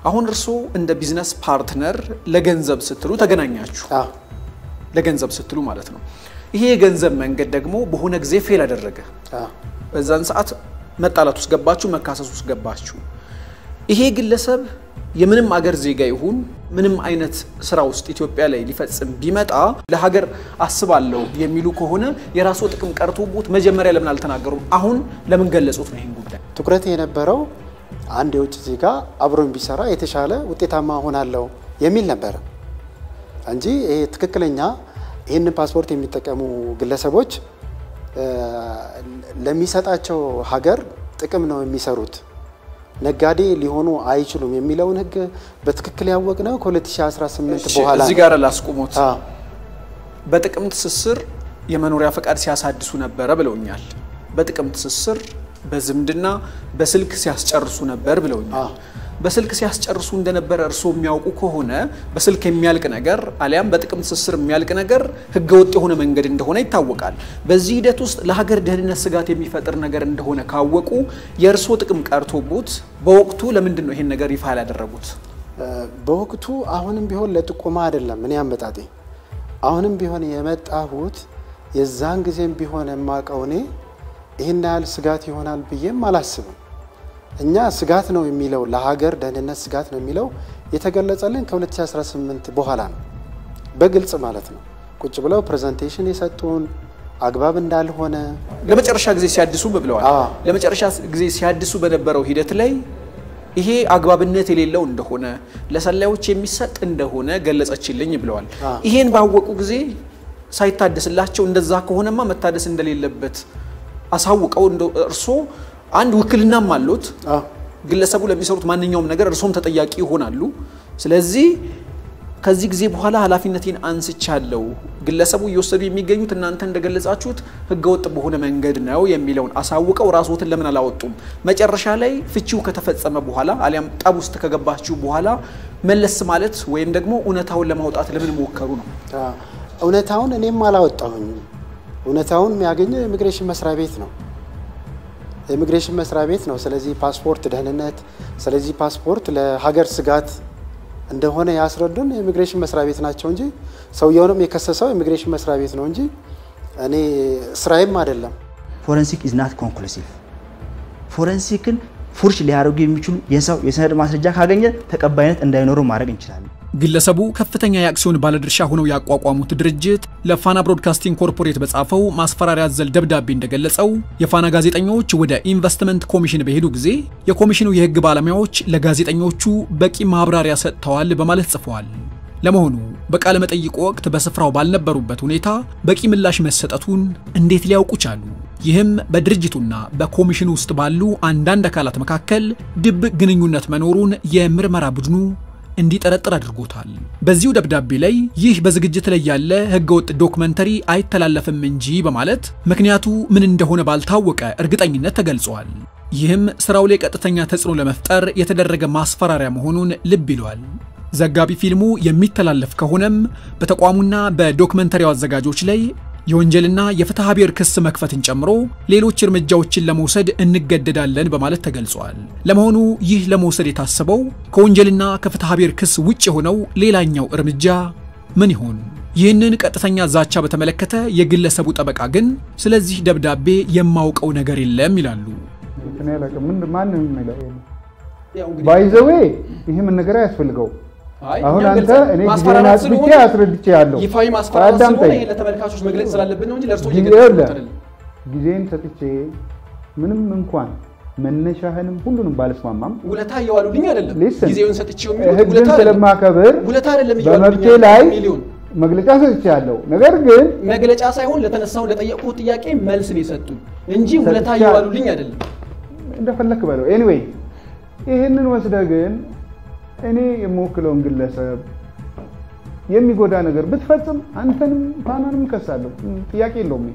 አሁን እርስዎ እንደ ቢዝነስ ፓርትነር ለገንዘብ ስትሉ ተገናኛችሁ፣ አዎ ለገንዘብ ስትሉ ማለት ነው። ይሄ የገንዘብ መንገድ ደግሞ በሆነ ጊዜ ፌል አደረገ። አዎ በዛን ሰዓት መጣላት ውስጥ ገባችሁ፣ መካሰስ ውስጥ ገባችሁ። ይሄ ግለሰብ የምንም አገር ዜጋ ይሁን ምንም አይነት ስራ ውስጥ ኢትዮጵያ ላይ ሊፈጽም ቢመጣ ለሀገር አስባለሁ የሚሉ ከሆነ የራስዎ ጥቅም ቀርቶቦት መጀመሪያ ለምን አልተናገሩም? አሁን ለምን ገለጹት ነው ይህን ጉዳይ? ትኩረት የነበረው አንድ የውጭ ዜጋ አብሮኝ ቢሰራ የተሻለ ውጤታማ ሆናለሁ የሚል ነበረ እንጂ ይሄ ትክክለኛ ይህንን ፓስፖርት የሚጠቀሙ ግለሰቦች እ፣ ለሚሰጣቸው ሀገር ጥቅም ነው የሚሰሩት፣ ነጋዴ ሊሆኑ አይችሉም የሚለውን ሕግ በትክክል ያወቅነው ከ2018 በኋላ እዚህ ነው። ጋር ላስቁሞት። አዎ፣ በጥቅም ትስስር የመኖሪያ ፈቃድ ሲያሳድሱ ነበረ ብለውኛል። በጥቅም ትስስር በዝምድና በስልክ ሲያስጨርሱ ነበር ብለውኛል። አዎ። በስልክ ሲያስጨርሱ እንደነበረ እርስዎ የሚያውቁ ከሆነ በስልክ የሚያልቅ ነገር አሊያም በጥቅም ትስስር የሚያልቅ ነገር ህገወጥ የሆነ መንገድ እንደሆነ ይታወቃል። በዚህ ሂደት ውስጥ ለሀገር ደህንነት ስጋት የሚፈጥር ነገር እንደሆነ ካወቁ የእርስዎ ጥቅም ቀርቶቦት በወቅቱ ለምንድን ነው ይሄን ነገር ይፋ ያላደረጉት? እ፣ በወቅቱ አሁንም ቢሆን ለጥቆማ አይደለም እኔ አመጣጤ አሁንም ቢሆን የመጣሁት የዛን ጊዜም ቢሆን የማውቀው እኔ ይህን ያህል ስጋት ይሆናል ብዬም አላስብም። እኛ ስጋት ነው የሚለው ለሀገር ደህንነት ስጋት ነው የሚለው የተገለጸልን ከ2018 በኋላ ነው፣ በግልጽ ማለት ነው። ቁጭ ብለው ፕሬዘንቴሽን የሰጡን አግባብ እንዳልሆነ ለመጨረሻ ጊዜ ሲያድሱ ብለዋል። አዎ። ለመጨረሻ ጊዜ ሲያድሱ በነበረው ሂደት ላይ ይሄ አግባብነት የሌለው እንደሆነ ለሰላዮች የሚሰጥ እንደሆነ ገለጸችልኝ ብለዋል። አዎ። ይሄን ባወቁ ጊዜ ሳይታደስላቸው እንደዛ ከሆነማ መታደስ እንደሌለበት አሳውቀው እንደ እርስዎ አንድ ውክልናም አሉት አዎ፣ ግለሰቡ ለሚሰሩት ማንኛውም ነገር እርሶም ተጠያቂ ይሆናሉ። ስለዚህ ከዚህ ጊዜ በኋላ ኃላፊነቴን አንስቻለሁ፣ ግለሰቡ እየወሰዱ የሚገኙት እናንተ እንደገለጻችሁት ህገወጥ በሆነ መንገድ ነው የሚለውን አሳውቀው ራስዎትን ለምን አላወጡም? መጨረሻ ላይ ፍቺው ከተፈጸመ በኋላ አሊያም ጠብ ውስጥ ከገባችሁ በኋላ መለስ ማለት ወይም ደግሞ እውነታውን ለማውጣት ለምን ሞከሩ ነው? አዎ። እውነታውን እኔም አላወጣሁኝም። እውነታውን የሚያገኘው የኢሚግሬሽን መስሪያ ቤት ነው። የኢሚግሬሽን መስሪያ ቤት ነው። ስለዚህ ፓስፖርት ደህንነት፣ ስለዚህ ፓስፖርት ለሀገር ስጋት እንደሆነ ያስረዱን የኢሚግሬሽን መስሪያ ቤት ናቸው እንጂ ሰውየውንም የከሰሰው የኢሚግሬሽን መስሪያ ቤት ነው እንጂ እኔ ስራዬም አይደለም። ፎረንሲክ ኢዝ ናት ኮንክሉሲቭ። ፎረንሲክን ፉርሽ ሊያደርጉ የሚችሉ የሰው የሰነድ ማስረጃ ካገኘ ተቀባይነት እንዳይኖረው ማድረግ እንችላለን። ግለሰቡ ከፍተኛ የአክሲዮን ባለድርሻ ሆነው ያቋቋሙት ድርጅት ለፋና ብሮድካስቲንግ ኮርፖሬት በጻፈው ማስፈራሪያ አዘል ደብዳቤ እንደገለጸው የፋና ጋዜጠኞች ወደ ኢንቨስትመንት ኮሚሽን በሄዱ ጊዜ የኮሚሽኑ የሕግ ባለሙያዎች ለጋዜጠኞቹ በቂ ማብራሪያ ሰጥተዋል በማለት ጽፈዋል። ለመሆኑ በቃለ መጠይቁ ወቅት በስፍራው ባልነበሩበት ሁኔታ በቂ ምላሽ መሰጠቱን እንዴት ሊያውቁ ቻሉ? ይህም በድርጅቱና በኮሚሽኑ ውስጥ ባሉ አንዳንድ አካላት መካከል ድብቅ ግንኙነት መኖሩን የምርመራ ቡድኑ እንዲጠረጥር አድርጎታል። በዚሁ ደብዳቤ ላይ ይህ በዝግጅት ላይ ያለ ህገወጥ ዶክመንተሪ አይተላለፍም እንጂ በማለት ምክንያቱ ምን እንደሆነ ባልታወቀ እርግጠኝነት ተገልጿል። ይህም ስራው ላይ ቀጥተኛ ተጽዕኖ ለመፍጠር የተደረገ ማስፈራሪያ መሆኑን ልብ ይሏል። ዘጋቢ ፊልሙ የሚተላለፍ ከሆነም በተቋሙና በዶክመንተሪው አዘጋጆች ላይ የወንጀልና የፍትሐ ብሔር ክስ መክፈትን ጨምሮ ሌሎች እርምጃዎችን ለመውሰድ እንገደዳለን በማለት ተገልጿል። ለመሆኑ ይህ ለመውሰድ የታሰበው ከወንጀልና ከፍትሐ ብሔር ክስ ውጭ የሆነው ሌላኛው እርምጃ ምን ይሆን? ይህንን ቀጥተኛ ዛቻ በተመለከተ የግለሰቡ ጠበቃ ግን ስለዚህ ደብዳቤ የማውቀው ነገር የለም ይላሉ። እኔ አላውቅም። ምን ማንም የሚለው ባይዘዌ ይሄ መነገር አያስፈልገው። አሁን አንተ እኔ ጊዜን አጥብቼ አስረድቼ ያለው ይፋዊ ማስፈራራት ስለሆነ አዳምጠኝ። ይሄን ለተመልካቾች መግለጽ ስላለብን ነው እንጂ ለእርሶ ጊዜ እየገለጽኩት ይኸውልህ፣ አይደለም። ጊዜን ሰጥቼ ምንም እንኳን መነሻህንም ሁሉንም ባልስማማም ውለታ እየዋሉልኝ አይደለም። ሊስን ጊዜውን ሰጥቼው የሚሉት ህግን ውለታ አይደለም። ስለማከብር ውለታ አይደለም እየዋሉልኝ በመብቴ ያሉት ላይ ሚሊዮን መግለጫ ሰጥቼ ያለው ነገር ግን መግለጫ ሳይሆን ለተነሳው ለጠየቁት ጥያቄ መልስ ነው የሰጡን እንጂ ውለታ ሰጥቻ- እየዋሉልኝ አይደለም። እንደፈለክ በለው። ኤኒዌይ ይህንን ወስደህ ግን እኔ የምወክለውን ግለሰብ የሚጎዳ ነገር ብትፈጽም አንተንም ፋናንም እከሳለሁ። ጥያቄ የለውም።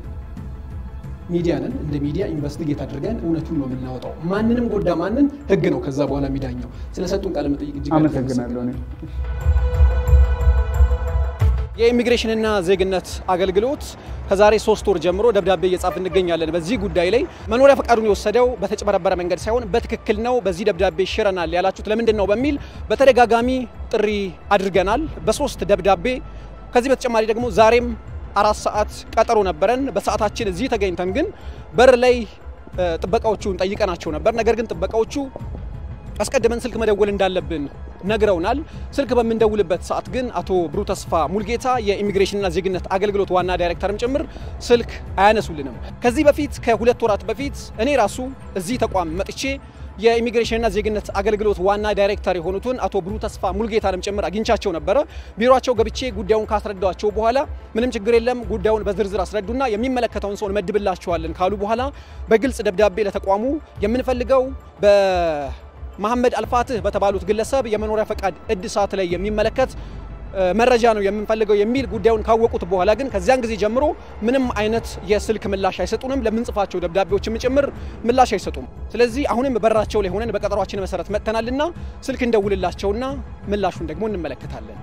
ሚዲያ ነን። እንደ ሚዲያ ኢንቨስቲጌት አድርገን እውነቱን ነው የምናወጣው። ማንንም ጎዳ ማንን ህግ ነው ከዛ በኋላ የሚዳኘው። ስለሰጡን ቃለ መጠይቅ እጅግ አድርጌ አመሰግናለሁ። እኔ የኢሚግሬሽንና ዜግነት አገልግሎት ከዛሬ ሶስት ወር ጀምሮ ደብዳቤ እየጻፍ እንገኛለን። በዚህ ጉዳይ ላይ መኖሪያ ፈቃዱን የወሰደው በተጭበረበረ መንገድ ሳይሆን በትክክል ነው፣ በዚህ ደብዳቤ ሽረናል ያላችሁት ለምንድን ነው በሚል በተደጋጋሚ ጥሪ አድርገናል በሶስት ደብዳቤ። ከዚህ በተጨማሪ ደግሞ ዛሬም አራት ሰዓት ቀጠሮ ነበረን። በሰዓታችን እዚህ ተገኝተን ግን በር ላይ ጥበቃዎቹን ጠይቀናቸው ነበር። ነገር ግን ጥበቃዎቹ አስቀድመን ስልክ መደወል እንዳለብን ነግረውናል። ስልክ በምንደውልበት ሰዓት ግን አቶ ብሩ ተስፋ ሙልጌታ የኢሚግሬሽንና ዜግነት አገልግሎት ዋና ዳይሬክተርም ጭምር ስልክ አያነሱልንም። ከዚህ በፊት ከሁለት ወራት በፊት እኔ ራሱ እዚህ ተቋም መጥቼ የኢሚግሬሽንና ዜግነት አገልግሎት ዋና ዳይሬክተር የሆኑትን አቶ ብሩ ተስፋ ሙልጌታንም ጭምር አግኝቻቸው ነበረ። ቢሮቸው ገብቼ ጉዳዩን ካስረዳቸው በኋላ ምንም ችግር የለም ጉዳዩን በዝርዝር አስረዱና የሚመለከተውን ሰው እንመድብላቸዋለን ካሉ በኋላ በግልጽ ደብዳቤ ለተቋሙ የምንፈልገው በ መሐመድ አልፋትህ በተባሉት ግለሰብ የመኖሪያ ፈቃድ እድሳት ላይ የሚመለከት መረጃ ነው የምንፈልገው የሚል ጉዳዩን ካወቁት በኋላ ግን ከዚያን ጊዜ ጀምሮ ምንም አይነት የስልክ ምላሽ አይሰጡንም። ለምንጽፋቸው ደብዳቤዎችም ጭምር ምላሽ አይሰጡም። ስለዚህ አሁንም በራቸው ላይ ሆነን በቀጠሯችን መሰረት መጥተናልና ስልክ እንደውልላቸውና ምላሹን ደግሞ እንመለከታለን።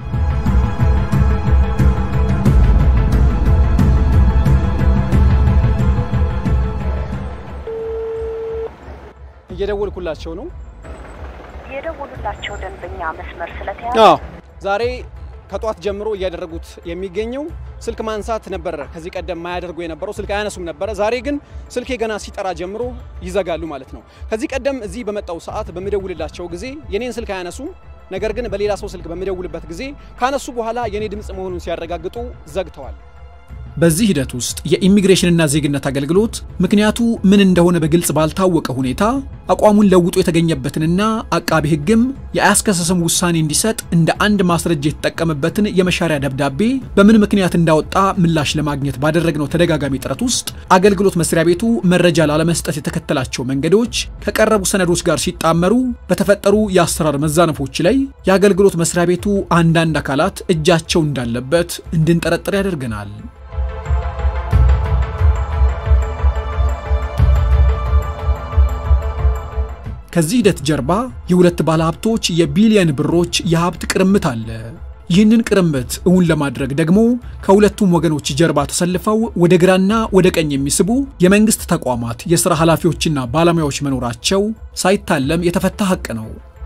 እየደወልኩላቸው ነው። የደወሉላቸው ደንበኛ መስመር ስለተያዘ አዎ ዛሬ ከጧት ጀምሮ እያደረጉት የሚገኘው ስልክ ማንሳት ነበረ። ከዚህ ቀደም ማያደርጉ የነበረው ስልክ አያነሱም ነበረ። ዛሬ ግን ስልኬ ገና ሲጠራ ጀምሮ ይዘጋሉ ማለት ነው። ከዚህ ቀደም እዚህ በመጣው ሰዓት በምደውልላቸው ጊዜ የኔን ስልክ አያነሱም። ነገር ግን በሌላ ሰው ስልክ በምደውልበት ጊዜ ካነሱ በኋላ የኔ ድምፅ መሆኑን ሲያረጋግጡ ዘግተዋል። በዚህ ሂደት ውስጥ የኢሚግሬሽንና ዜግነት አገልግሎት ምክንያቱ ምን እንደሆነ በግልጽ ባልታወቀ ሁኔታ አቋሙን ለውጦ የተገኘበትንና አቃቢ ሕግም የአያስከሰስም ውሳኔ እንዲሰጥ እንደ አንድ ማስረጃ የተጠቀመበትን የመሻሪያ ደብዳቤ በምን ምክንያት እንዳወጣ ምላሽ ለማግኘት ባደረግነው ተደጋጋሚ ጥረት ውስጥ አገልግሎት መስሪያ ቤቱ መረጃ ላለመስጠት የተከተላቸው መንገዶች ከቀረቡ ሰነዶች ጋር ሲጣመሩ በተፈጠሩ የአሰራር መዛነፎች ላይ የአገልግሎት መስሪያ ቤቱ አንዳንድ አካላት እጃቸው እንዳለበት እንድንጠረጥር ያደርገናል። ከዚህ ሂደት ጀርባ የሁለት ባለሀብቶች የቢሊየን ብሮች የሀብት ቅርምት አለ። ይህንን ቅርምት እውን ለማድረግ ደግሞ ከሁለቱም ወገኖች ጀርባ ተሰልፈው ወደ ግራና ወደ ቀኝ የሚስቡ የመንግስት ተቋማት የሥራ ኃላፊዎችና ባለሙያዎች መኖራቸው ሳይታለም የተፈታ ሐቅ ነው።